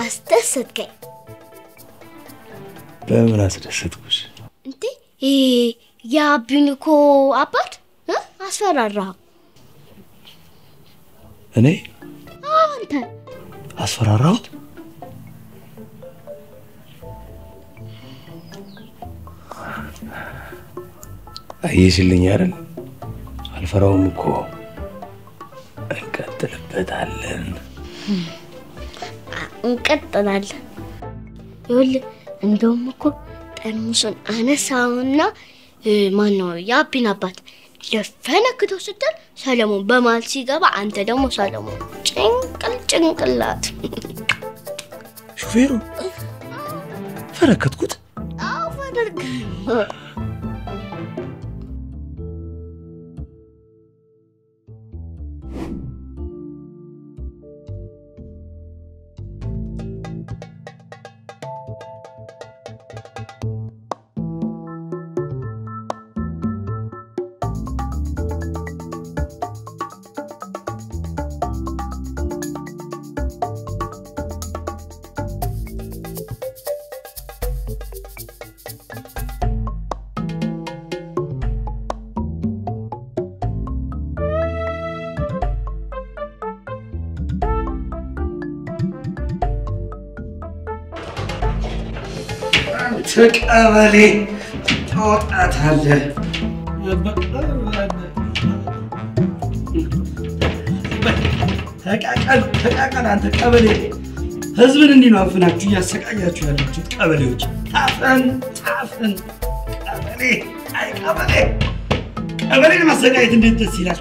አስደሰትከኝ። በምን አስደሰትኩሽ? እንዴ ይሄ የአቢን እኮ አባት እ? አስፈራራኸው። እኔ አዎ፣ አንተ አስፈራራሁት? አየሽልኝ አይደል? አልፈራውም እኮ እንቀጥልበታለን። እንቀጥላለን። ይኸውልህ እንደውም እኮ ጠርሙሱን አነሳውና ማን ነው የአቢን አባት ልፈነክተው ስትል ሰለሞን በመሀል ሲገባ አንተ ደግሞ ሰለሞን ጭንቅል ጭንቅላት ሹፌሩ ፈረከትኩት። አዎ ፈደርግ ተቀበሌ ታወጣታለህ። ተቃቀል ተቃቀል። አንተ ቀበሌ ህዝብን እንዲህ ነው አፍናችሁ እያሰቃያችሁ ያላችሁት ቀበሌዎች። ታፈን ታፈን። ቀበሌ አይ ቀበሌ ቀበሌን ማሰቃየት እንዴት ደስ ይላል።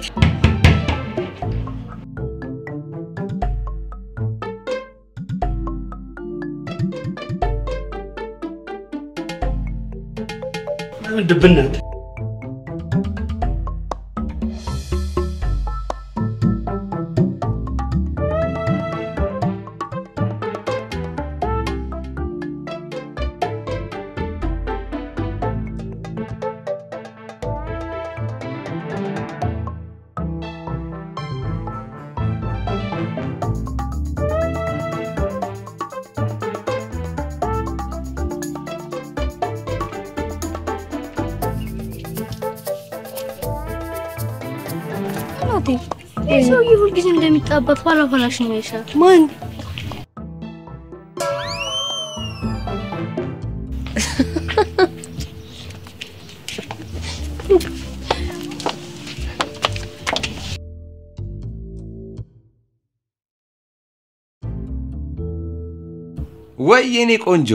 ድብናት እናቴ ይህ ሰውዬ ሁልጊዜ እንደሚጣበቅ ባላፈላሽ ነው ይሻል። ማን ወይ የኔ ቆንጆ፣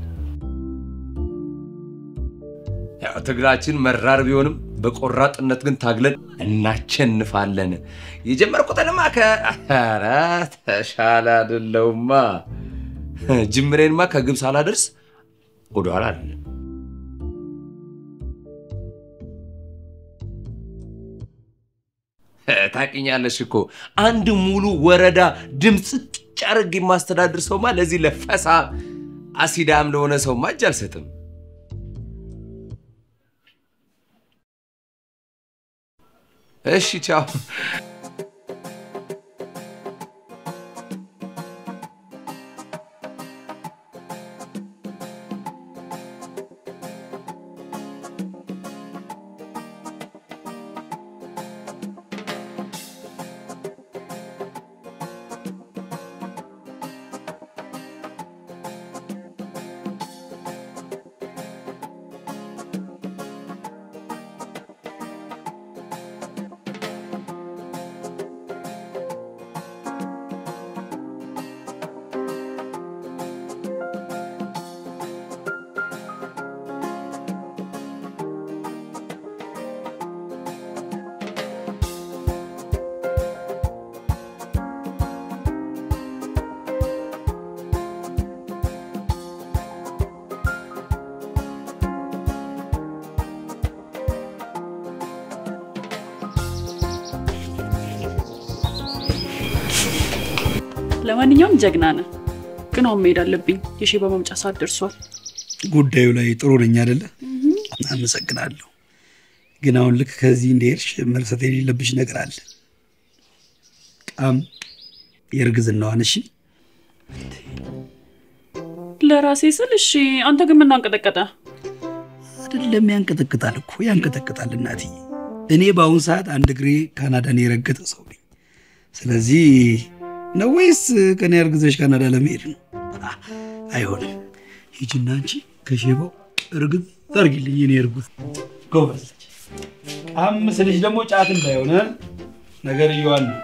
ያው ትግላችን መራር ቢሆንም በቆራጥነት ግን ታግለን እናቸንፋለን። የጀመርኩትንማ ከኧረ ተሻለ አይደለውማ ጅምሬንማ ከግብ ሳላደርስ ወደኋላ አይደለም። ታውቂኛለሽ እኮ አንድ ሙሉ ወረዳ ድምፅ ጭ አድርጌ የማስተዳድር ሰውማ ለዚህ ለፈሳ አሲዳም ለሆነ ሰውማ እጅ አልሰጥም። እሺ ቻው። ለማንኛውም ጀግና ነህ። ግን አሁን መሄድ አለብኝ። የሼባ መምጫ ሰዓት ደርሷል። ጉዳዩ ላይ ጥሩ ነኝ አይደለ? አመሰግናለሁ። ግን አሁን ልክ ከዚህ እንደሄድሽ መርሳት የሌለብሽ ነገር አለ። ቃም የእርግዝናዋን እሺ ለራሴ ስል እሺ፣ አንተ ግን ምን አንቀጠቀጠ? አይደለም ያንቀጠቅጣል እኮ ያንቀጠቅጣል እናትዬ። እኔ በአሁን ሰዓት አንድ እግሬ ካናዳን የረገጠ ሰው ነኝ። ስለዚህ ነው ወይስ ከኔ አርግዘሽ ካናዳ ለመሄድ ነው? አ- አይሆንም። ሂጂና አንቺ ከሼባው እርግጥ ታርጊልኝ የኔ እርጉዝ ጎበዝ። አምስት ልጅ ደግሞ ጫት እንዳይሆነ ነገር እየዋል ነው።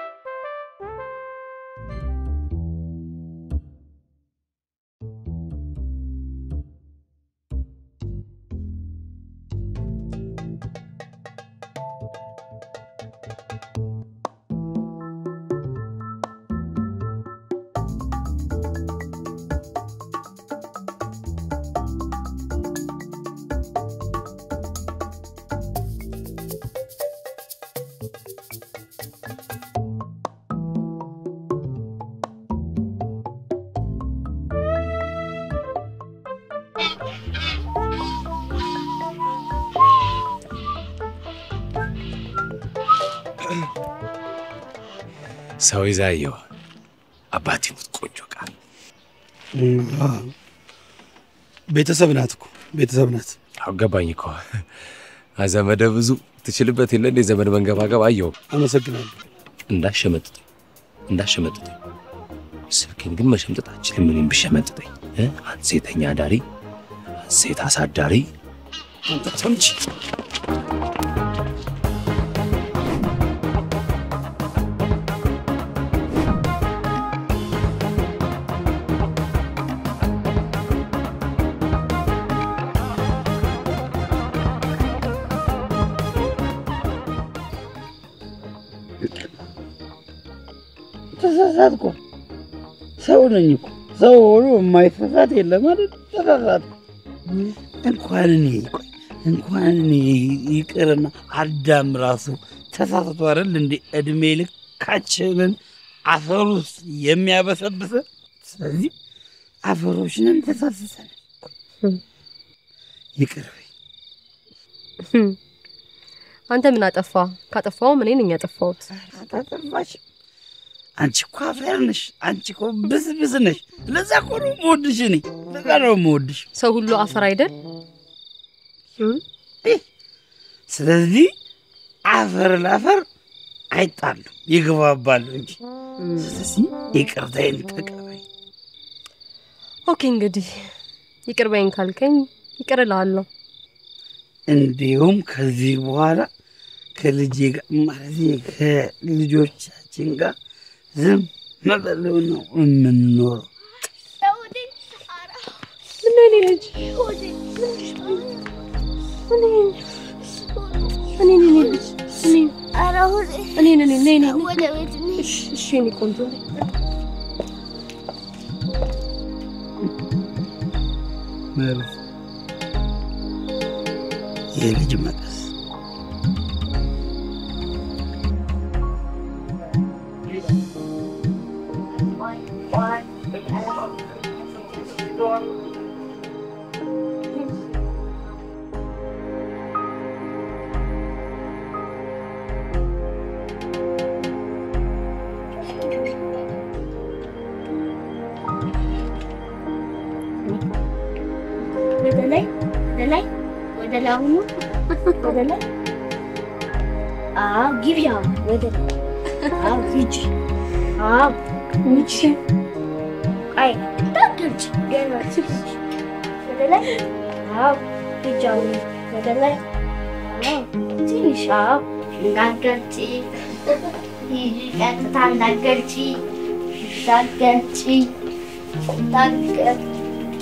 ሰው ይዛ አየሁ። አባቴ ሙት ቆንጆ ቃል ቤተሰብ ናት እኮ ቤተሰብ ናት። አገባኝ እኮ ዘመደ ብዙ ትችልበት የለ እንዴ ዘመድ መንገባገብ አየሁ። አመሰግናለሁ። እንዳሸመጥጠኝ እንዳሸመጥጠኝ ስልኬን ግን መሸምጠጥ አችልም። እኔም ብሸመጥጠኝ እ? አንተ ሴተኛ አዳሪ፣ አንተ ሴት አሳዳሪ አንተ ተምች ተሳሳትኩ። ሰው ነኝ እኮ ሰው ሆኖ የማይሳሳት የለም አይደል? ተሳሳትኩ። እንኳን እኔ ቆይ እንኳን እኔ ይቅርና አዳም ራሱ ተሳስቶ አይደል እንዴ እድሜ ልካችንን አፈር ውስጥ የሚያበሰብሰ። ስለዚህ አፈሮች ነን፣ ተሳስሰን ይቅር በይ። አንተ ምን አጠፋ? ካጠፋውም እኔ ነኝ ያጠፋሁት። አታጠፋሽ። አንቺ እኮ አፈር ነሽ። አንቺ እኮ ብስብስ ነሽ። ለዛ እኮ ነው የምወድሽ እኔ። ለዛ ነው የምወድሽ። ሰው ሁሉ አፈር አይደል? ስለዚህ አፈር ለአፈር አይጣሉ ይግባባሉ እንጂ። ስለዚህ ይቅርታዬን ተቀበይ። ኦኬ እንግዲህ ይቅር በይኝ ካልከኝ ይቅር እልሃለሁ። እንዲሁም ከዚህ በኋላ ከልጄ ጋር ማለት ከልጆቻችን ጋር ዝም ብለው ነው የምንኖረው። ምን እኔ ልጅ እኔ እኔ እኔ ልጅ እኔ እኔ እኔ እኔ እኔ ወደ ቤት እሺ እሺ እኔ ቆንጆ መርዝ የልጅ መቀስ ወደ ላይ ወደ ላይ ወደ ላይ አሁኑ ወደ ላይ አዎ ግቢ አሁን ወደ ላይ አዎ ሂጂ አዎ ሂጂ አይ እንዳትገልጪ ገና ሂጂ ወደ ላይ አዎ ሂጂ አሁን ወደ ላይ አዎ ትንሽ አዎ እንዳትገልጪ ሂጂ ቀጥታ እንዳትገልጪ እንዳትገልጪ እንዳትገልጪ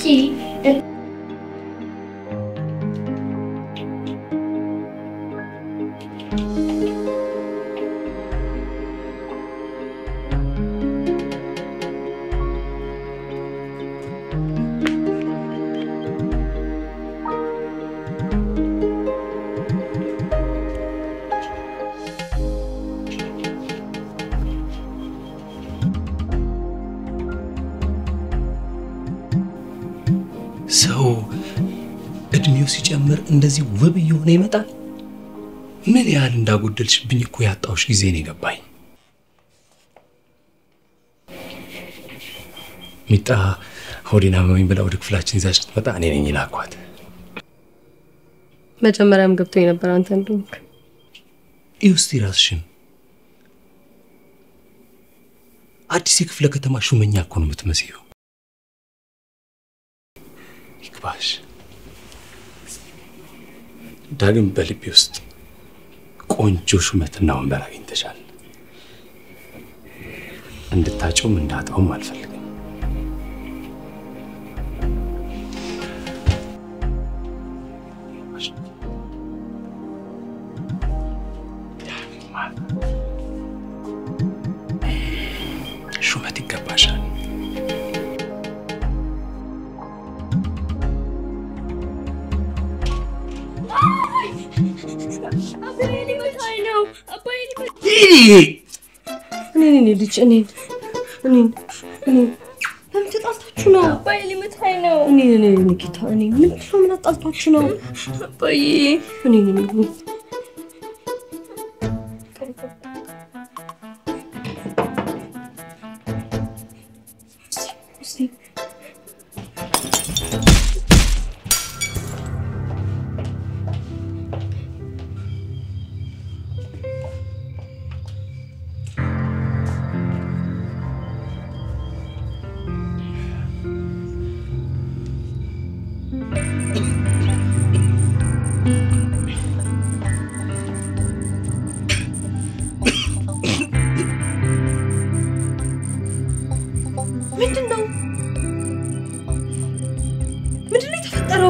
ሰው እድሜው ሲጨምር እንደዚህ ውብ እየሆነ ይመጣል። ምን ያህል እንዳጎደልሽብኝ እኮ ያጣሁሽ ጊዜ ነው የገባኝ። ሚጣ ሆዴን አመመኝ ብላ ወደ ክፍላችን ይዛ ስትመጣ እኔ ነኝ ላኳት። መጀመሪያም ገብቶ የነበር አንተ እንደሆንክ ይህ ውስጥ ራስሽን አዲስ የክፍለ ከተማ ሹመኛ እኮ ነው የምትመስዪው። ይግባሽ። ዳግም በልቤ ውስጥ ቆንጆ ሹመትና ወንበር አግኝተሻል። እንድታጨውም እንዳጣውም አልፈልግም። ሹመት ይገባሻል። እኔን እኔ ልጅ እኔን እኔን እኔን ለምን ተጣልታችሁ ነው? አባዬ ሊመታኝ ነው። እኔን እኔ ኒኪታ እኔን ምን ነው ምን አጣልታችሁ ነው? አባዬ እኔን እኔን እኔን ምንድን ነው ምንድን ነው የተፈጠረው?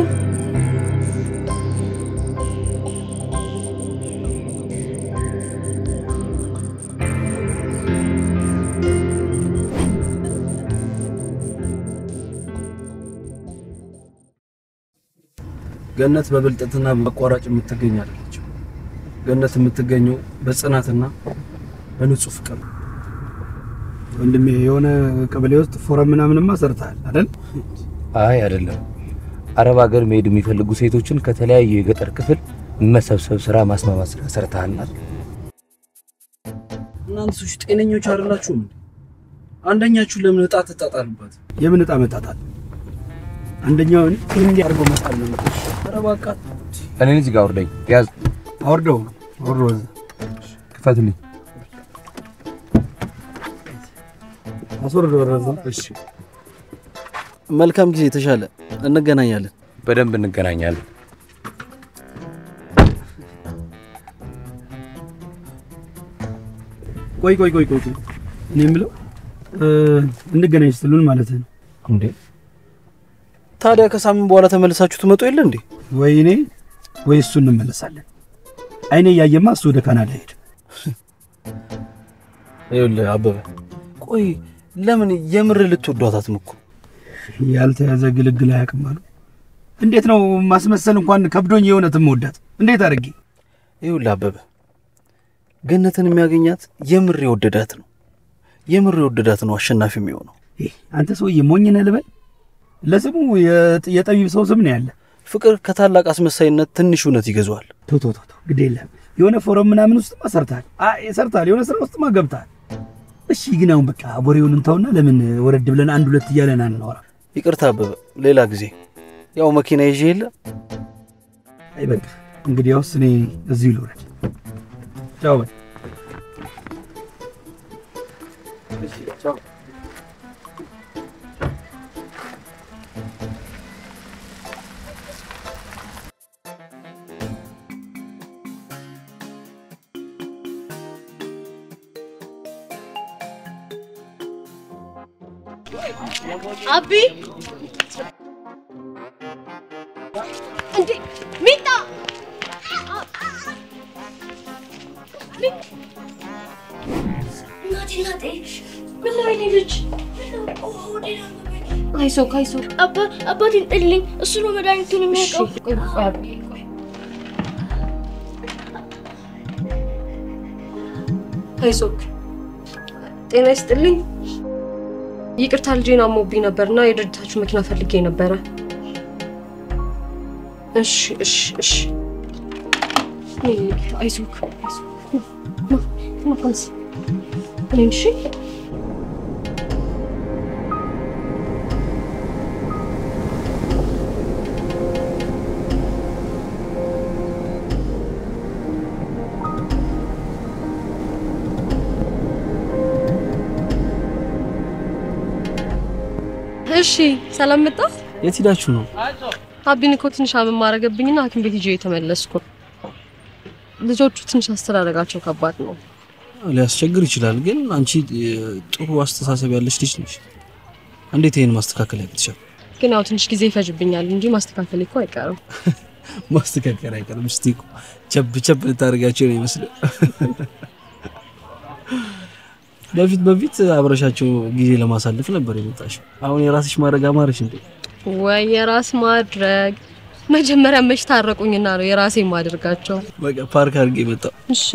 ገነት በብልጠትና በአቋራጭ የምትገኝ አይደለችም። ገነት የምትገኘው በጽናትና በንጹህ ፍቅር ነው። ወንድሜ የሆነ ቀበሌ ውስጥ ፎረም ምናምንማ ሰርተሃል አይደል? አይ አይደለም። አረብ ሀገር መሄድ የሚፈልጉ ሴቶችን ከተለያዩ የገጠር ክፍል መሰብሰብ ስራ ማስማማት ስራ ሰርተሃልናል። እናንተ ሰዎች ጤነኞች አይደላችሁም እንዴ? አንደኛችሁ ለምን እጣ ትጣጣሉበት? የምን እጣ መጣጣል? አንደኛውን እንዲህ አድርጎ መጣል ነው። ኧረ እባክህ እኔን እዚህ ጋር አውርደኝ። ያዝ። አውርደው አውርደው እዛ ክፈትልኝ። አስወርደው ወረዛ። እሺ መልካም ጊዜ። የተሻለ እንገናኛለን። በደንብ እንገናኛለን። ቆይ ቆይ ቆይ ቆይ ቆይ። እኔ የምለው እ፣ እንገናኝ ስትሉን ማለት ነው እንዴ? ታዲያ ከሳምንት በኋላ ተመልሳችሁ ትመጡ የለ እንዴ? ወይ እኔ ወይ እሱ እንመለሳለን። አይኔ እያየማ እሱ ወደ ካናዳ ሄድ። ይኸውልህ አበበ፣ ቆይ ለምን የምር ልትወዷት አትሞክሩ? ያልተያዘ ግልግል አያውቅም አሉ። እንዴት ነው ማስመሰል እንኳን ከብዶኝ የእውነት መወዳት እንዴት አድርጌ ይኸውልህ አበበ፣ ገነትን የሚያገኛት የምር የወደዳት ነው። የምር የወደዳት ነው አሸናፊ የሚሆነው። አንተ ሰውዬ ሞኝ ነህ ልበል? ለስሙ የጥ- የጠቢብ ሰው ስም ነው ያለ። ፍቅር ከታላቅ አስመሳይነት ትንሽ እውነት ይገዛዋል። ቶ ቶ ቶ ቶ፣ ግድ የለም የሆነ ፎረም ምናምን ውስጥማ ሰርተሃል። አይ ሰርተሃል፣ የሆነ ስራ ውስጥማ ገብተሃል። እሺ ግን አሁን በቃ ወሬውን እንተውና ለምን ወረድ ብለን አንድ ሁለት እያለን አንኖራ? ይቅርታ አበበ፣ ሌላ ጊዜ ያው መኪና ይዤ የለ አይ በቃ እንግዲያውስ እኔ እዚሁ ልውረድ። ቻው በል። አቢ እንዴ ሚጣ እናቴ እናቴ ምን ነው የኔ ልጅ አይዞህ አይዞህ አባ አባቴን ጥልኝ እሱ ነው መድኃኒቱን የሚያውቀው አይዞክ ጤና ይስጥልኝ። ይቅርታ ልጄን አሞብኝ ነበርና የድርጅታችሁ መኪና ፈልጌ ነበረ። እሺ እሺ እሺ። እኔ ጌታ አይዞክ አይዞክ። ና ና ተነስ። እኔን እሺ ሰላም መጣ። የት ሄዳችሁ ነው? አቢን እኮ ትንሽ አመም አረገብኝና ሐኪም ቤት ይዤ የተመለስኩ። ልጆቹ ትንሽ አስተዳደጋቸው ከባድ ነው። ሊያስቸግር ይችላል፣ ግን አንቺ እ, ጥሩ አስተሳሰብ ያለሽ ልጅ ነሽ። እንዴት ይሄን ማስተካከል ያቅትሻል? ግን ያው ትንሽ ጊዜ ይፈጅብኛል እንጂ ማስተካከል እኮ አይቀርም። ማስተካከል አይቀርም። እስቲ እኮ ቸብ ቸብ ልታደርጋቸው ነው ይመስለው። በፊት በፊት አብረሻቸው ጊዜ ለማሳለፍ ነበር የመጣሽው። አሁን የራስሽ ማድረግ አማረሽ እንዴ? ወይ የራስ ማድረግ መጀመሪያ መች ታረቁኝና ነው የራሴ ማድረጋቸው። በቃ ፓርክ አድርጌ መጣሁ። እሺ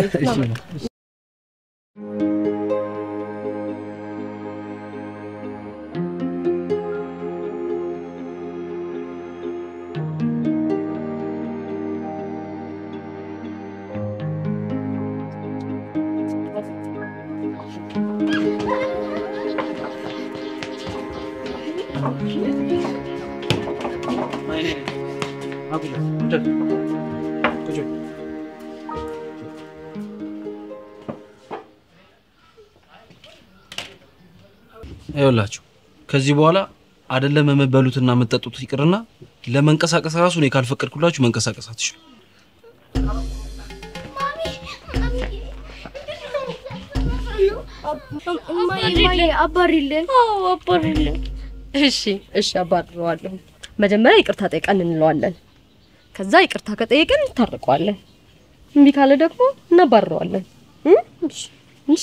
ይኸውላችሁ ከዚህ በኋላ አይደለም የምትበሉትና የምትጠጡት ይቅርና ለመንቀሳቀስ ራሱ እኔ ካልፈቀድኩላችሁ መንቀሳቀስ አትችሉ። እማዬ አባሪልን። አዎ አባሪልን። እሺ እሺ፣ አባርረዋለሁ። መጀመሪያ ይቅርታ ጠይቀን እንለዋለን። ከዛ ይቅርታ ከጠየቅን እንታርቀዋለን። እምቢ ካለ ደግሞ እናባርረዋለን። እ? እሺ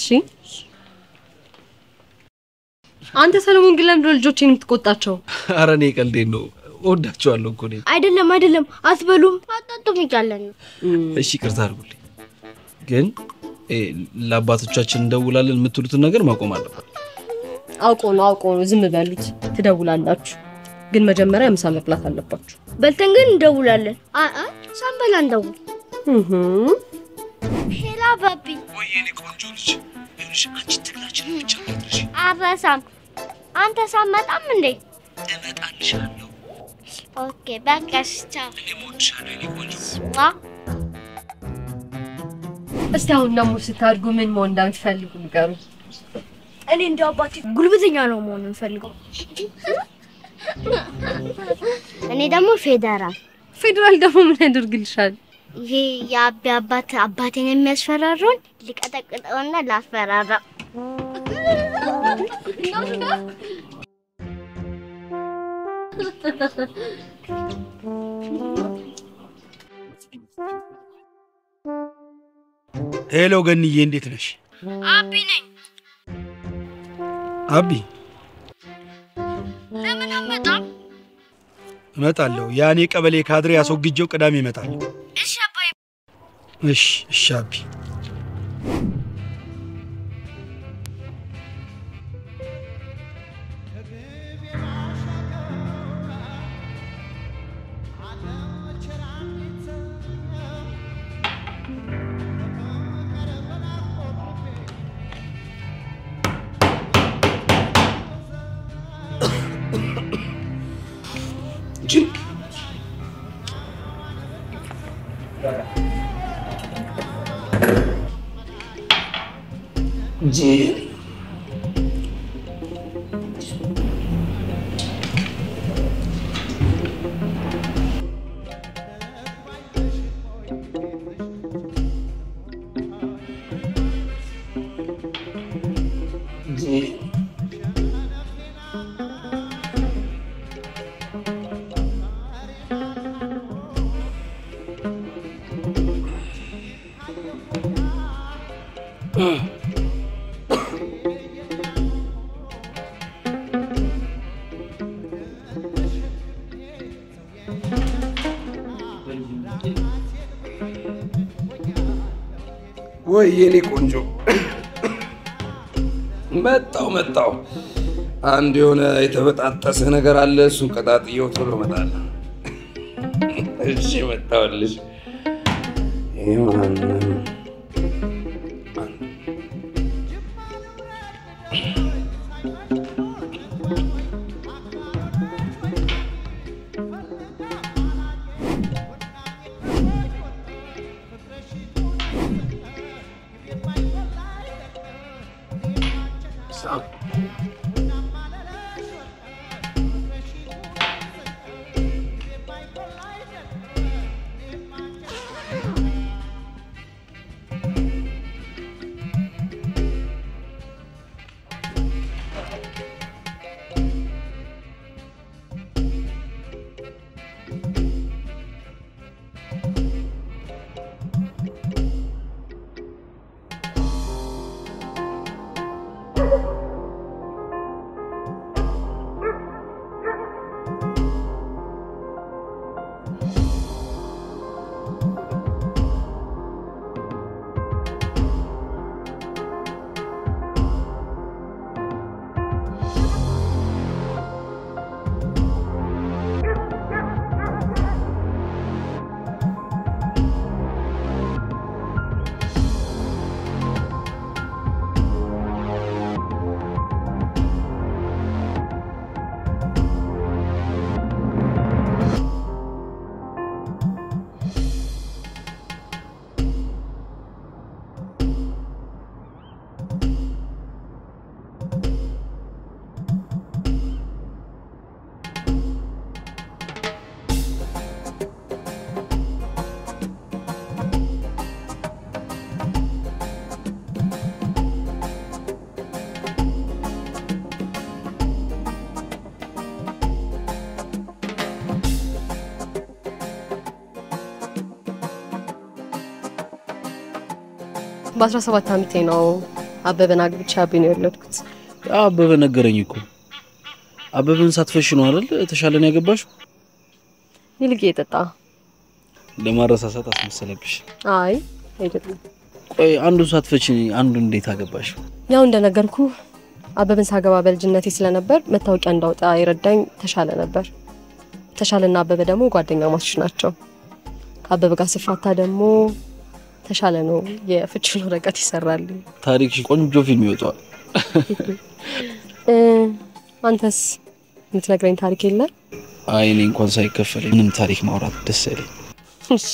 አንተ ሰለሞን ግን ለምንድን ነው ልጆቼን የምትቆጣቸው? አረ እኔ ቀልዴን ነው፣ እወዳቸዋለሁ እኮ እኔ። አይደለም አይደለም፣ አትበሉም አጠጡም እያለን ነው። እሺ ይቅርታ አድርጉልኝ፣ ግን እ፣ ለአባቶቻችን እንደውላለን የምትሉትን ነገር ማቆም አለበት። አውቆ ነው አውቆ ነው። ዝም በሉት። ትደውላላችሁ፣ ግን መጀመሪያ ምሳ መብላት አለባችሁ። በልተን ግን እንደውላለን። አ አ ሳንበላ እንደውል። ሄላ ባቢ ወይኔ ቆንጆ ልጅ ይኸውልሽ፣ አንቺ ትግላችን ብቻ ማድረሽ አረሳም። አንተ ሳመጣም እንዴ? እመጣልሻለሁ። ኦኬ በቃ እሺ፣ ቻው። እኔም እወድሻለሁ የኔ ቆንጆ። ዋ እስቲ አሁን ደግሞ ስታድጉ ምን መሆን እንደምትፈልጉ ንገሩ። እኔ እንደ አባቴ ጉልበተኛ ነው መሆን የምፈልገው። እኔ ደግሞ ፌዴራል። ፌዴራል ደግሞ ምን ያደርግልሻል? ይሄ የአቢ አባት አባቴን የሚያስፈራረውን ሊቀጠቅጠውና ላስፈራራው። ሄሎ ገንዬ፣ እንዴት ነሽ? አቢ ነኝ። አቢ ለምን አመጣም? እመጣለሁ። ያኔ ቀበሌ ካድሬ አስወግጄው ቅዳሜ እመጣለሁ። እሺ አባዬ። እሺ እሺ አቢ ወይ የኔ ቆንጆ መጣው መጣው። አንድ የሆነ የተበጣጠሰ ነገር አለ። እሱን ቀጣጥየው ቶሎ እመጣለሁ። እሺ መጣሁልሽ። ይሄ ማነው? በ17 ዓመቴ ነው አበበን አግብቼ አቤን የወለድኩት። አበበ ነገረኝ እኮ አበበን ሳትፈሽ ነው አይደል ተሻለን ያገባሽው? ይልቅ የጠጣ ለማረሳሳት አስመሰለብሽ። አይ አይደለም። ቆይ አንዱን ሳትፈች አንዱን እንዴት አገባሽው? ያው እንደነገርኩ አበበን ሳገባ በልጅነቴ ስለነበር መታወቂያ እንዳውጣ የረዳኝ ተሻለ ነበር። ተሻለና አበበ ደግሞ ጓደኛ ማቾች ናቸው። ከአበበ ጋር ስፋታ ደግሞ ተሻለ ነው የፍቺውን ወረቀት ይሰራልኝ። ታሪክሽ ቆንጆ ፊልም ይወጣዋል። እ፣ አንተስ የምትነግረኝ ታሪክ የለ? አይ እኔ እንኳን ሳይከፈለኝ ምንም ታሪክ ማውራት ደስ አይለኝ። እሺ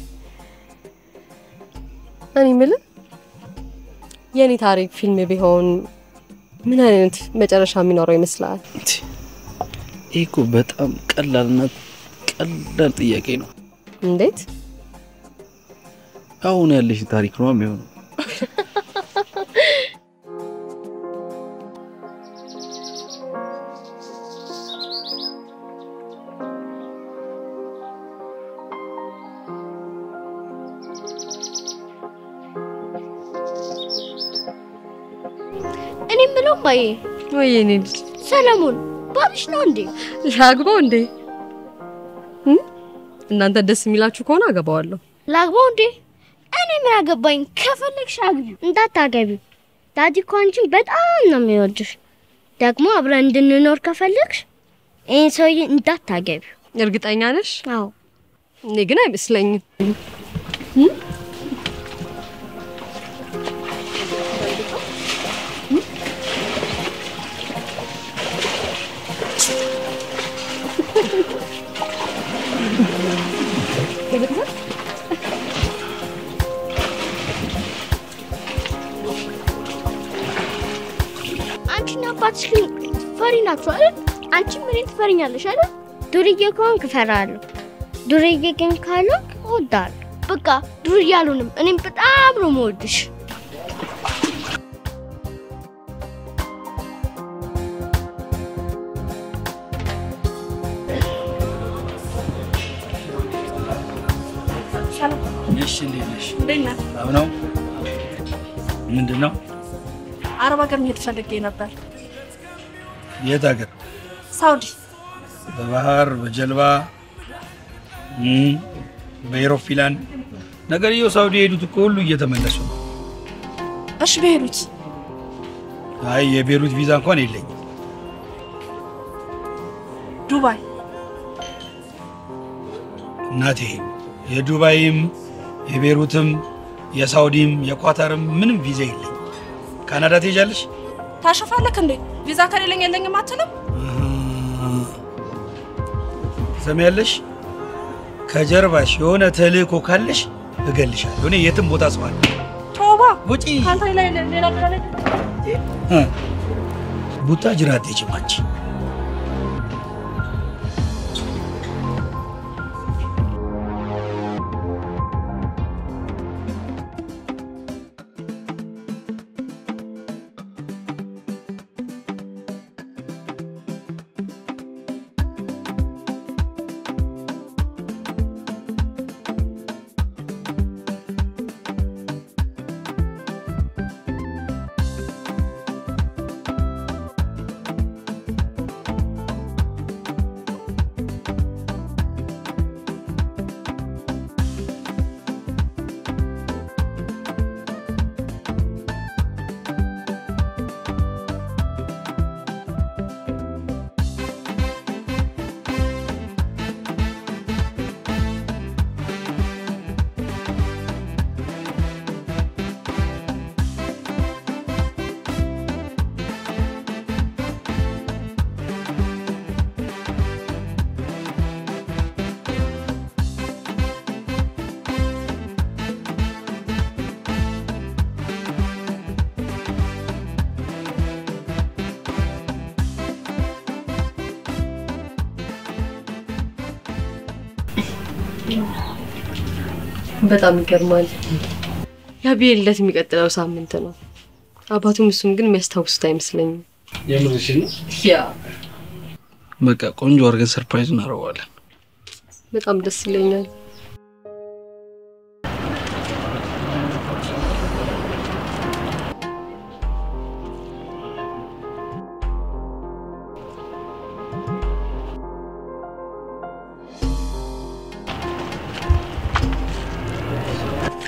እኔ የምልህ የእኔ ታሪክ ፊልም ቢሆን ምን አይነት መጨረሻ የሚኖረው ይመስላል? ይህ እኮ በጣም ቀላልና ቀላል ጥያቄ ነው። እንዴት? አሁን ያለሽ ታሪክ ነው የሚሆነው። እኔ የምለው ማዬ፣ ወይ የኔ ልጅ ሰለሞን ባልሽ ነው እንዴ? ላግባው እንዴ? እ? እናንተ ደስ የሚላችሁ ከሆነ አገባዋለሁ። ላግባው እንዴ? እኔ ምን አገባኝ? ከፈለግሽ አግቢው። እንዳታገቢው። ዳዲ እኮ አንቺን በጣም ነው የሚወድሽ። ደግሞ አብረን እንድንኖር ከፈለግሽ ይህን ሰውዬ እንዳታገቢው። እርግጠኛ ነሽ? አዎ። እኔ ግን አይመስለኝም። እ? አንቺና አባትሽ ግን ፈሪ ናችሁ አይደል? አንቺም እኔን ትፈሪኛለሽ አይደል? ዱርዬ ከሆንክ እፈራለሁ፣ ዱርዬ ግን ካልሆንክ እወዳለሁ። በቃ ዱርዬ አልሆንም። እኔም በጣም ነው የምወድሽ። እሺ፣ እንዴት ነሽ? እንዴት ነህ? ሰላም ነው? ምንድን ነው? አረብ ሀገር መሄድ ፈልጌ ነበር። የት ሀገር? ሳውዲ። በባህር በጀልባ እም፣ በኤሮፕላን ነገርየው ሳውዲ የሄዱት እኮ ሁሉ እየተመለሱ ነው። እሺ በሄዱት አይ የቤሩት ቪዛ እንኳን የለኝም። ዱባይ እናቴ የዱባይም የቤሩትም የሳውዲም የኳታርም ምንም ቪዛ የለኝም። ካናዳ ትሄጃለሽ? ታሸፋለክ እንዴ? ቪዛ ከሌለኝ የለኝም አትልም? ትሰሚያለሽ? ከጀርባሽ የሆነ ተልእኮ ካለሽ እገልሻለሁ። እኔ የትም ቦታ ሰው አለ። ቶባ ውጪ። ከአንተ ላይ ሌላ ሌላ ላይ እ፣ ቡታ ጅራት አትሄጂም አንቺ። በጣም ይገርማል። የአብዬ ልደት የሚቀጥለው ሳምንት ነው። አባቱም እሱም ግን የሚያስታውሱት አይመስለኝም። የምርሽ ነው? ያ በቃ ቆንጆ አድርገን ሰርፕራይዝ እናደርገዋለን። በጣም ደስ ይለኛል።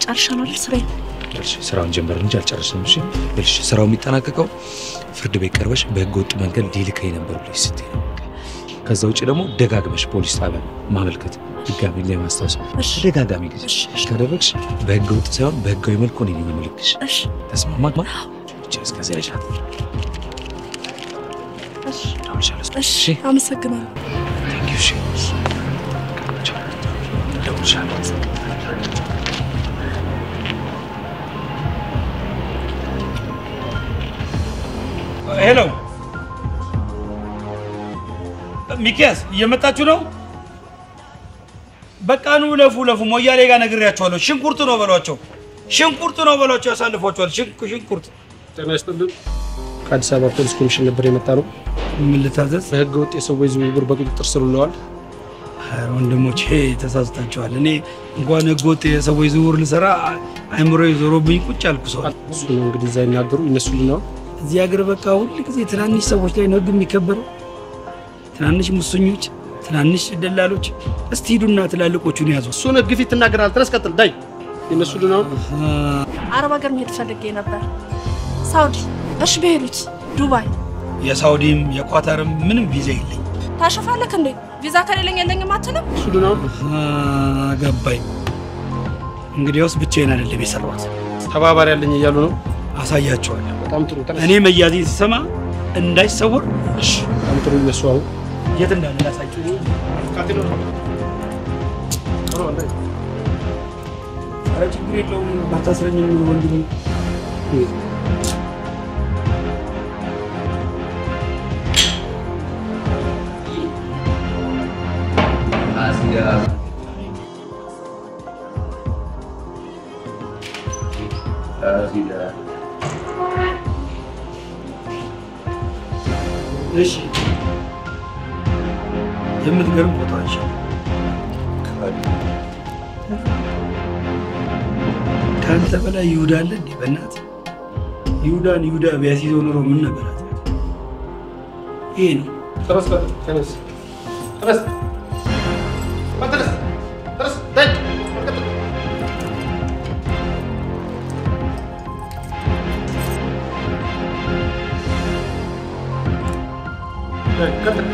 ጨርሻለሁ አይደል ስራዬን? ይኸውልሽ ስራውን ጀመር እንጂ አልጨረስንም። እሺ ይኸውልሽ ስራው የሚጠናቀቀው ፍርድ ቤት ቀርበሽ በህገ ወጥ መንገድ ሊልከኝ ነበር ብለሽ ስትይ ነው። ከዛ ውጭ ደግሞ ደጋግመሽ ፖሊስ ጣቢያ ማመልከት ድጋሚ ላይ ማስታወስ ተደጋጋሚ ጊዜ ካደረግሽ በህገ ወጥ ሳይሆን በህጋዊ መልኩ እኔ ነኝ የምልክሽ። ተስማማ? እስከዚያ ይሻል። እሺ፣ አመሰግናለሁ። Thank you, እሺ። እደውልልሻለሁ። ሄሎ ሚኪያስ እየመጣችሁ ነው? በቃ ኑ ለፉ ለፉ። ሞያሌ ጋር ነግሬያቸዋለሁ። ሽንኩርት ነው በሏቸው፣ ሽንኩርት ነው በሏቸው። ያሳልፏቸዋል። ሽንኩ- ሽንኩርት ጤና ይስጥልን። ከአዲስ አበባ ፖሊስ ኮሚሽን ነበር የመጣ ነው። ምን ልታዘዝ? በህገ ወጥ የሰዎች ዝውውር በቁጥጥር ስር ውለዋል። ኧረ ወንድሞቼ ተሳስታችኋል። እኔ እንኳን ህገወጥ የሰዎች ዝውውር ልሰራ አይምሮ ዞሮብኝ ቁጭ አልኩ ሰው እሱ ነው እንግዲህ እዛ ይናገሩ ይነሱልን ነው። እዚህ ሀገር በቃ ሁል ጊዜ ትናንሽ ሰዎች ላይ ነው ህግ የሚከበረው። ትናንሽ ሙሰኞች፣ ትናንሽ ደላሎች። እስቲ ሂዱና ትላልቆቹን ያዙ። እሱን ህግ ፊት ትናገራል። ተነስ ቀጥል። ዳይ ይነሱልን ነው። አረብ ሀገር መሄድ ፈልጌ ነበር። ሳውዲ፣ እሺ በሄዱት ዱባይ። የሳውዲም የኳታርም ምንም ቪዛ የለኝ። ታሸፋለክ እንዴ? ቪዛ ከሌለኝ የለኝም አትልም? እሱ ነው ገባኝ። እንግዲያውስ ብቻዬን አይደለም የሰራሁት፣ ተባባሪ ያለኝ እያሉ ነው። አሳያቸዋለሁ። በጣም ጥሩ። ተነስ። እኔ መያዜን ሲሰማ እንዳይሰወር በጣም ጥሩ። ይነሱ አሁን የት እንዳለ ላሳያቸው። ኧረ ችግር የለውም ባታስረኝም ወንድሜ። እሺ የምትገርም ቦታ ነች። ከአንተ በላይ ይሁዳ አለ እንዴ? በእናትህ ይሁዳን ይሁዳ ቢያስይዘው ኑሮ ምን ነበራት? ይሄ ነው ተነስ፣ ቀጥል። ተነስ፣ ተነስ፣ ተነስ፣ ተነስ። ዳይ ቀጥል። ዳይ ቀጥል።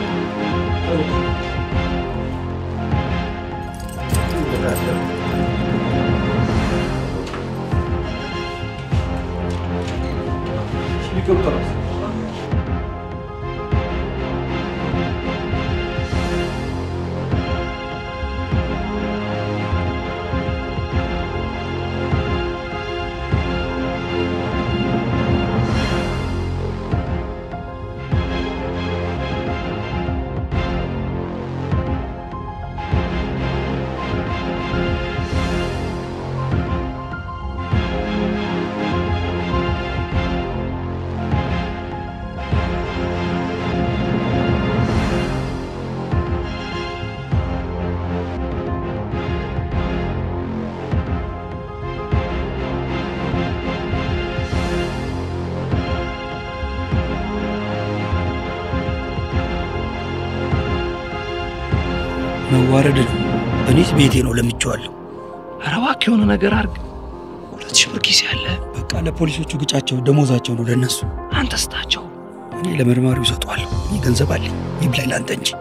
መዋረድ ነው። እኔስ ቤቴ ነው ለምቼዋለሁ። ኧረ እባክህ የሆነ ነገር አድርግ። ሁለት ሺህ ብር ኪስ ያለ በቃ ለፖሊሶቹ ግጫቸው፣ ደሞዛቸው ነው ለነሱ። አንተ ስጣቸው። እኔ ለመርማሪው እሰጠዋለሁ። እኔ ገንዘብ አለኝ። ይብላኝ ለአንተ እንጂ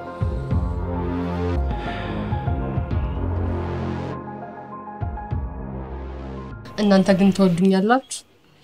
እናንተ ግን ትወዱኛላችሁ?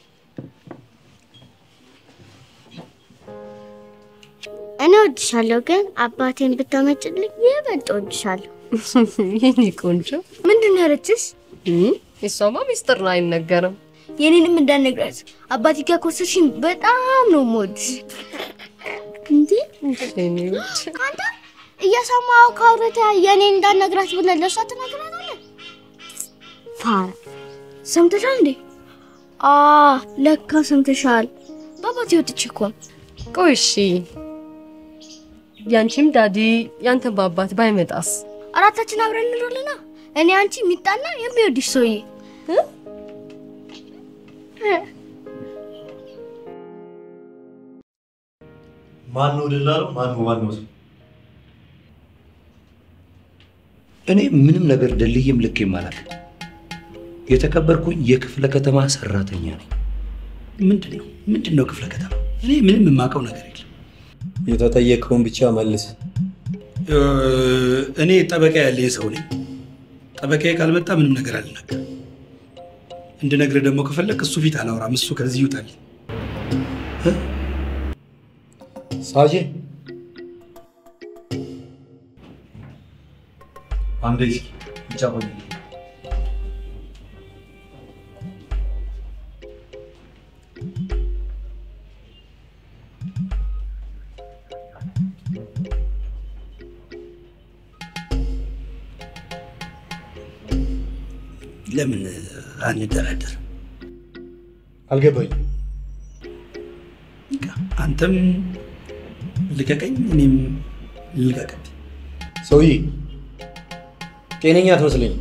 እኔ ወድሻለሁ፣ ግን አባቴን ብታመጭልኝ ይበልጥ ወድሻለሁ። የኔ ቆንጆ ምንድን ነው ያለችሽ? የሷማ ሚስጥር ነው አይነገርም። የኔንም እንዳነግራት አባቴ ጋር ከወሰድሽኝ በጣም ነው የምወድሽ። እንዴ አንተ እየሰማኸው ከአውረታ የኔ እንዳነግራት ብለህ ለእሷ ትነግራታለህ? ፋራ ሰምተሻል እንዴ? አ ለካ ሰምተሻል። በአባቴ ወጥቼ እኮ ነው። ቆይ እሺ፣ ያንቺም ዳዲ ያንተን በአባት ባይመጣስ? አራታችን አብረን እንኖርልና እኔ አንቺ የሚጣና የሚወድሽ ሰውዬ ማን ነው ደላለው? ማን ነው ዋናው ሰው? እኔ ምንም ነገር ደልዬም ልኬም አላውቅም። የተከበርኩኝ የክፍለ ከተማ ሰራተኛ ነኝ። ምንድን ነው ምንድን ነው ክፍለ ከተማ? እኔ ምንም የማውቀው ነገር የለም። የተጠየቀውን ብቻ መልስ። እ፣ እኔ ጠበቃ ያለኝ ሰው ነኝ። ጠበቃዬ ካልመጣ ምንም ነገር አልናገርም። እንድነግርህ ደግሞ ከፈለግ እሱ ፊት አላወራም። እሱ ከዚህ ይውጣል። ሳጅን አንዴ እስኪ ብቻ ቆይ። ለምን አንደራደር? አልገባኝም። አንተም ልቀቀኝ፣ እኔም ልቀቀኝ። ሰውዬ ጤነኛ አትመስለኝም።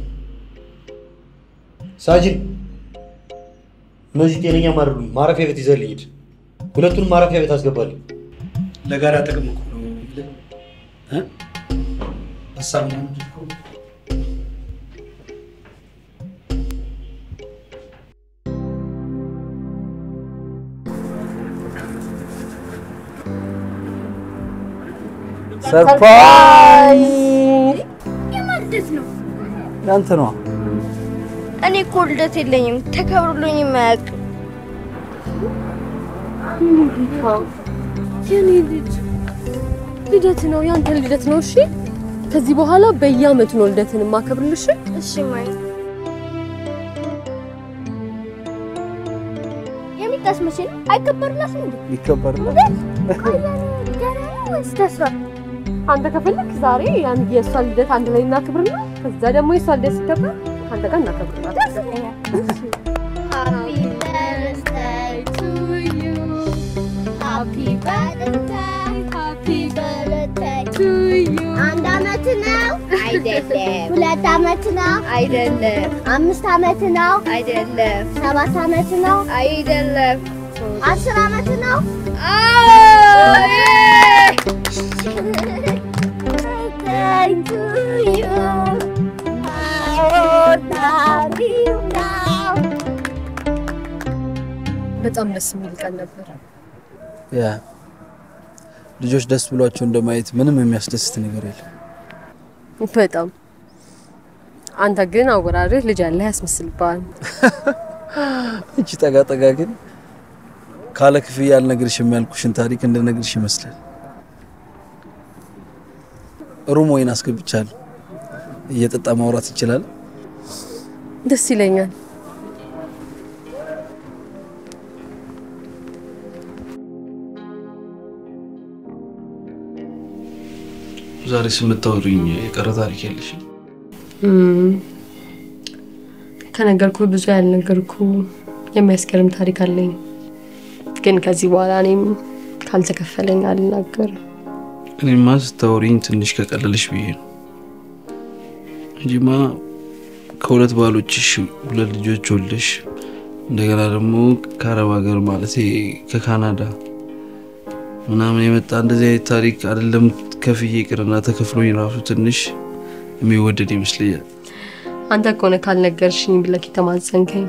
ሳጅን እነዚህ ጤነኛ አይደሉም። ማረፊያ ቤት ይዘህልኝ ሂድ። ሁለቱንም ማረፊያ ቤት አስገባልኝ። ለጋራ ጥቅም እኮ ነው የምልህ እ? ሀሳብ ነው እንጂ እኮ ሰርፕራይዝ! የማልደት ነው። ያንተ ነዋ። እኔ እኮ ልደት የለኝም፣ ተከብሮልኝ የማያውቅ የኔ ልጅ ልደት ነው፣ ያንተ ልደት ነው። እሺ ከዚህ በኋላ በየአመቱ ነው ልደትን የማከብርልሽ። እሺ ማይ የሚጣስ መቼ ነው? አይከበርላትም እንዴ? ይከበርላል። ገና ነው ወይስ ደርሷል? አንተ ከፈለክ ዛሬ ያን የእሷ ልደት አንድ ላይ እናክብርና ከዛ ደግሞ የእሷ ልደት ሲከበር ከአንተ ጋር እናከብርላት። ደስ ይለኛል። Happy birthday to you. Happy birthday, happy birthday to you. አንድ አመት ነው አይደለም። ሁለት አመት ነው አይደለም። አምስት አመት ነው አይደለም። ሰባት አመት ነው አይደለም። አስር አመት ነው Thank you. አወዳሪው ነው። በጣም ደስ የሚል ቀን ነበር። ያ ልጆች ደስ ብሏቸው እንደማየት ምንም የሚያስደስት ነገር የለም። በጣም አንተ ግን አወራርህ ልጅ ያለህ ያስመስልብሃል። እቺ ጠጋ ጠጋ ግን ካለ ክፍያ አልነግርሽም ያልኩሽን ታሪክ እንድነግርሽ ይመስላል። ሩም ወይን አስገብቻለሁ። እየጠጣ ማውራት ይችላል። ደስ ይለኛል። ዛሬ ስምታወሩኝ የቀረ ታሪክ የለሽ? እም፣ ከነገርኩ ብዙ ያልነገርኩ የሚያስገርም ታሪክ አለኝ። ግን ከዚህ በኋላ እኔም ካልተከፈለኝ አልናገርም። እኔማ ስታወሪኝ ትንሽ ከቀለለሽ ብዬ ነው እንጂማ ከሁለት ባሎችሽ ሁለት ልጆች ወልደሽ እንደገና ደግሞ ከአረብ ሀገር ማለት ከካናዳ ምናምን የመጣ እንደዚህ አይነት ታሪክ አይደለም ከፍዬ ይቅርና ተከፍሎኝ ራሱ ትንሽ የሚወደድ ይመስለኛል። አንተ ከሆነ ካልነገርሽኝ ብለህ የተማጸንከኝ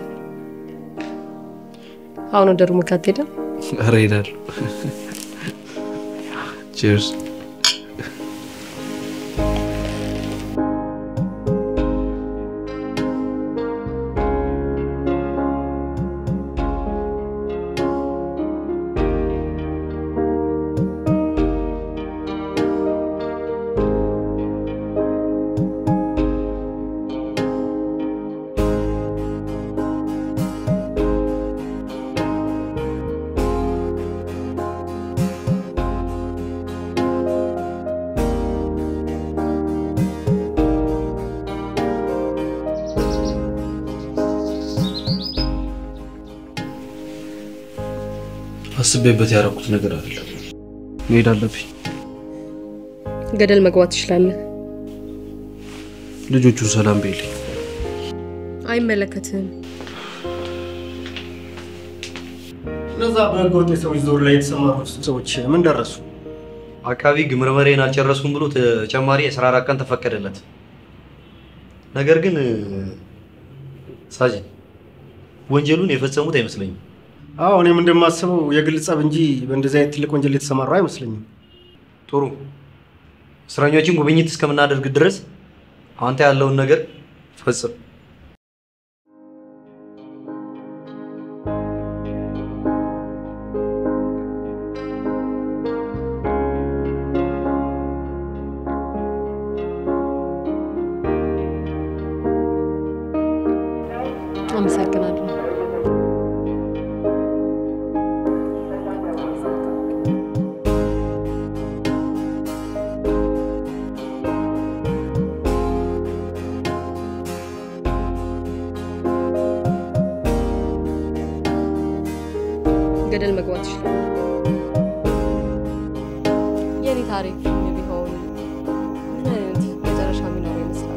አሁን ወደ ሩምህ አትሄድም? ኧረ እሄዳለሁ። ቼርስ አስቤበት ያደረኩት ነገር አይደለም። መሄድ አለብኝ። ገደል መግባት ትችላለህ። ልጆቹን ሰላም በይልኝ። አይመለከትህም። እነዛ በህገወጥ የሰዎች ዞር ላይ የተሰማሩ ሰዎች ምን ደረሱ? አቃቢ ህግ ምርመሬን አልጨረስኩም ብሎ ተጨማሪ የአስራ አራት ቀን ተፈቀደለት። ነገር ግን ሳጅን ወንጀሉን የፈጸሙት አይመስለኝም። አዎ እኔም እንደማስበው የግል ጸብ እንጂ በእንደዚህ አይነት ትልቅ ወንጀል የተሰማራ አይመስለኝም። ጥሩ እስረኞችን ጉብኝት እስከምናደርግ ድረስ አንተ ያለውን ነገር ፈጽም። አመሰግናለሁ። ገደል መግባት ይችላል። የኔ ታሪክ ፊልም ቢሆን ምን አይነት መጨረሻ የሚኖረው ይመስላል?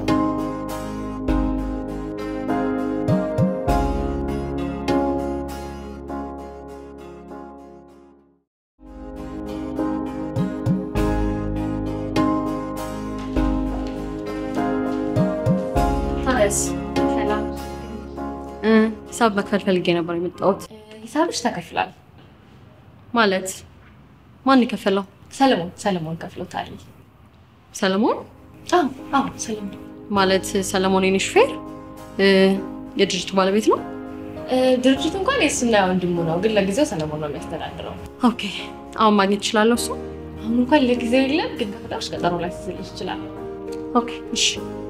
ታዲያስ ሰላም ሂሳብ መክፈል ፈልጌ ነበር የመጣሁት። ሂሳብሽ ተከፍሏል። ማለት ማን የከፈለው? ሰለሞን ሰለሞን ከፍሎታል። ሰለሞን? አዎ አዎ ሰለሞን ማለት ሰለሞን የኔ ሹፌር እ፣ የድርጅቱ ባለቤት ነው? እ፣ ድርጅቱ እንኳን የእሱና የወንድሙ ነው፣ ግን ለጊዜው ሰለሞን ነው የሚያስተዳድረው። ኦኬ። አሁን ማግኘት እችላለሁ እሱ? አሁን እንኳን ለጊዜው የለም፣ ግን ከፈለግሽ ቀጠሮ ላይ ትስልሽ ይችላል። ኦኬ እሺ።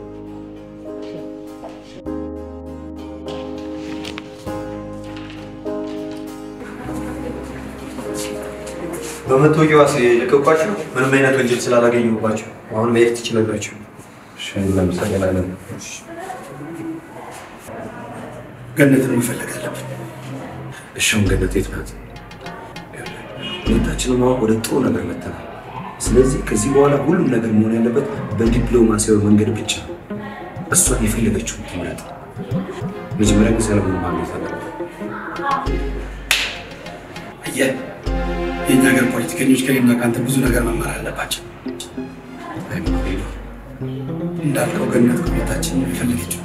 በመታወቂያ ዋስ የለቀቋቸው ምንም አይነት ወንጀል ስላላገኘሁባቸው አሁን መሄድ ትችላላችሁ። እናመሰግናለን። ገነትን መፈለግ አለብን። እሺ አሁን ገነት የት ናት? ሁለታችንም አሁን ወደ ጥሩ ነገር መጥተናል። ስለዚህ ከዚህ በኋላ ሁሉም ነገር መሆን ያለበት በዲፕሎማሲያዊ መንገድ ብቻ ነው። እሷን የፈለገችውን ትምረጥ። መጀመሪያ ግን ሰለሞን ማግኘት አለበት። አየህ፣ የእኛ ሀገር ፖለቲከኞች ከኔና ከአንተ ብዙ ነገር መማር አለባቸው። እንዳልከው ገነት ከሁለታችን የፈለገችው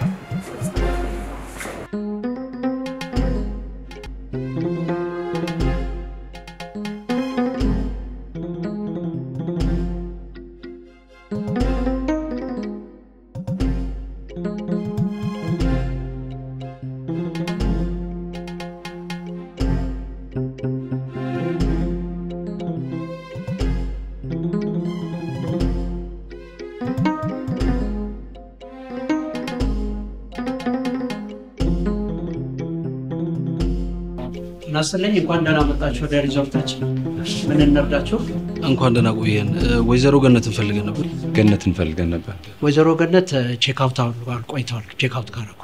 ናስለኝ እንኳን ደህና መጣችሁ ወደ ሪዞርታችን። ምን እንርዳችሁ? እንኳን ደህና ቆየን። ወይዘሮ ገነትን ፈልገን ነበር። ገነትን ፈልገን ነበር። ወይዘሮ ገነት ቼክ አውት አሉ ቆይተዋል። ቼክ አውት ካረጉ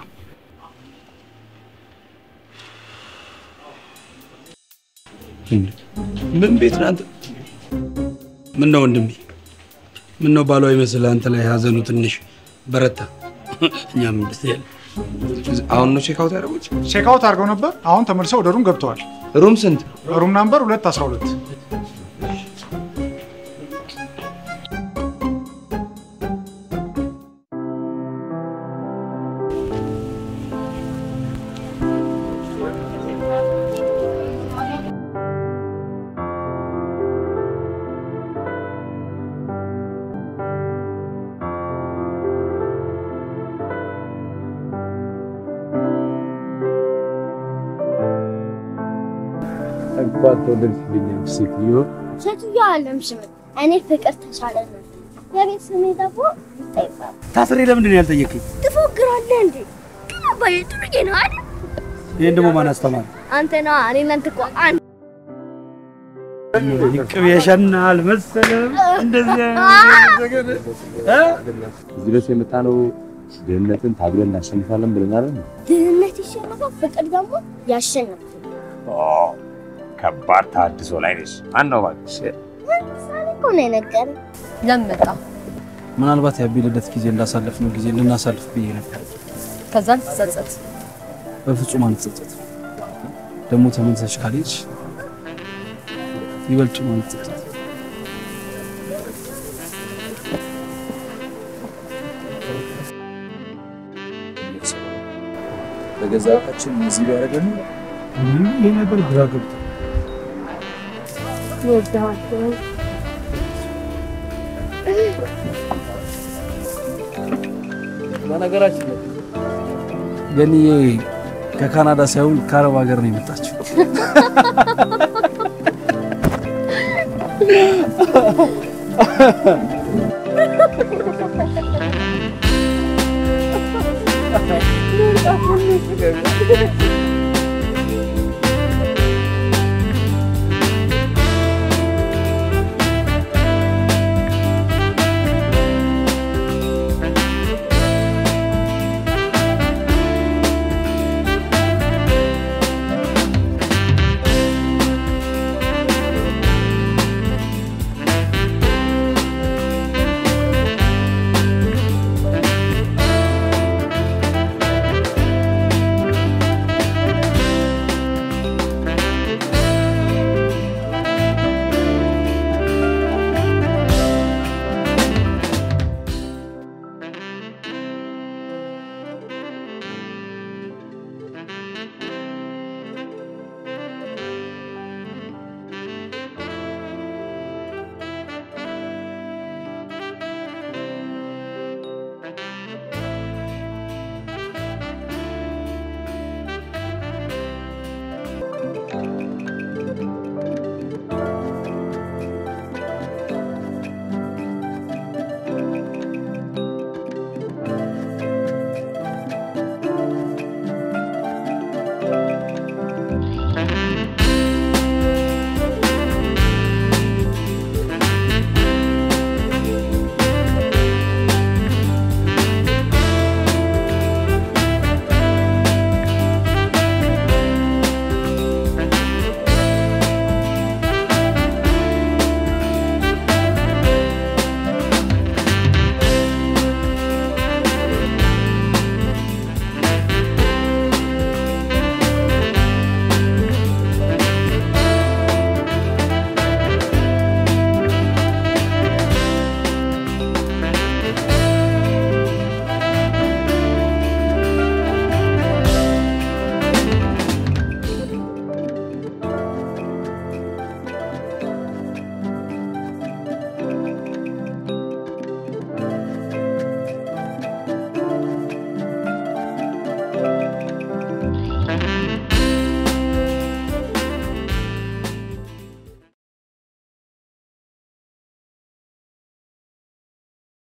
ምን ቤት ናት? ምን ነው ወንድሜ? ምን ነው ባሏ ይመስል አንተ ላይ ሀዘኑ ትንሽ በረታ። እኛም ደስ ያለ አሁን ነው ቼክ አውት ያደረጉት? ቼክ አውት አድርገው ነበር። አሁን ተመልሰው ወደ ሩም ገብተዋል። ሩም ስንት? ሩም ናምበር ሁለት አስራ ሁለት እንኳን ተወለድሽልኝ ሴትዮ። ሴትዮ አለም ስም እኔ ፍቅር ተሻለ ነው። የቤት ስሜ ደግሞ ይታ ይባላል። ታስሬ ለምንድን ነው ያልጠየቅኝ? ትፎግራለህ እንዴ? ግን አባዬ ጥሩዬ ነው አይደል? ይህን ደግሞ ማን አስተማረ? አንተ ነዋ። እኔ እናንተ እኮ አንድ ቅቤ ያሸናል መሰለም እንደዚህ እዚህ ድረስ የመጣ ነው ድህነትን ታግለን እናሸንፋለን ብለን አይደል? ድህነት ይሸነፋል፣ ፍቅር ደግሞ ያሸንፋል። ከባድ ታድሶ ላይ ነሽ። ማን ነው እባክሽ? ምሳሌ እኮ ነው የነገረኝ። ለምን መጣ? ምናልባት የአቤ ልደት ጊዜ እንዳሳለፍነው ጊዜ እንድናሳልፍ ብዬ ነበር። ከዛን ትጸጸት። በፍጹም አንጸጸት። ደግሞ ተመልሰሽ ካልሄድሽ ይበልጥ ነው አንጸጸት። በገዛ እቃችን እዚህ ቢያደርገን ይህ ነገር ግራ ገብቶ በነገራችን ላይ ገንዬ ከካናዳ ሳይሆን ከአረብ ሀገር ነው የመጣችው። Thank you.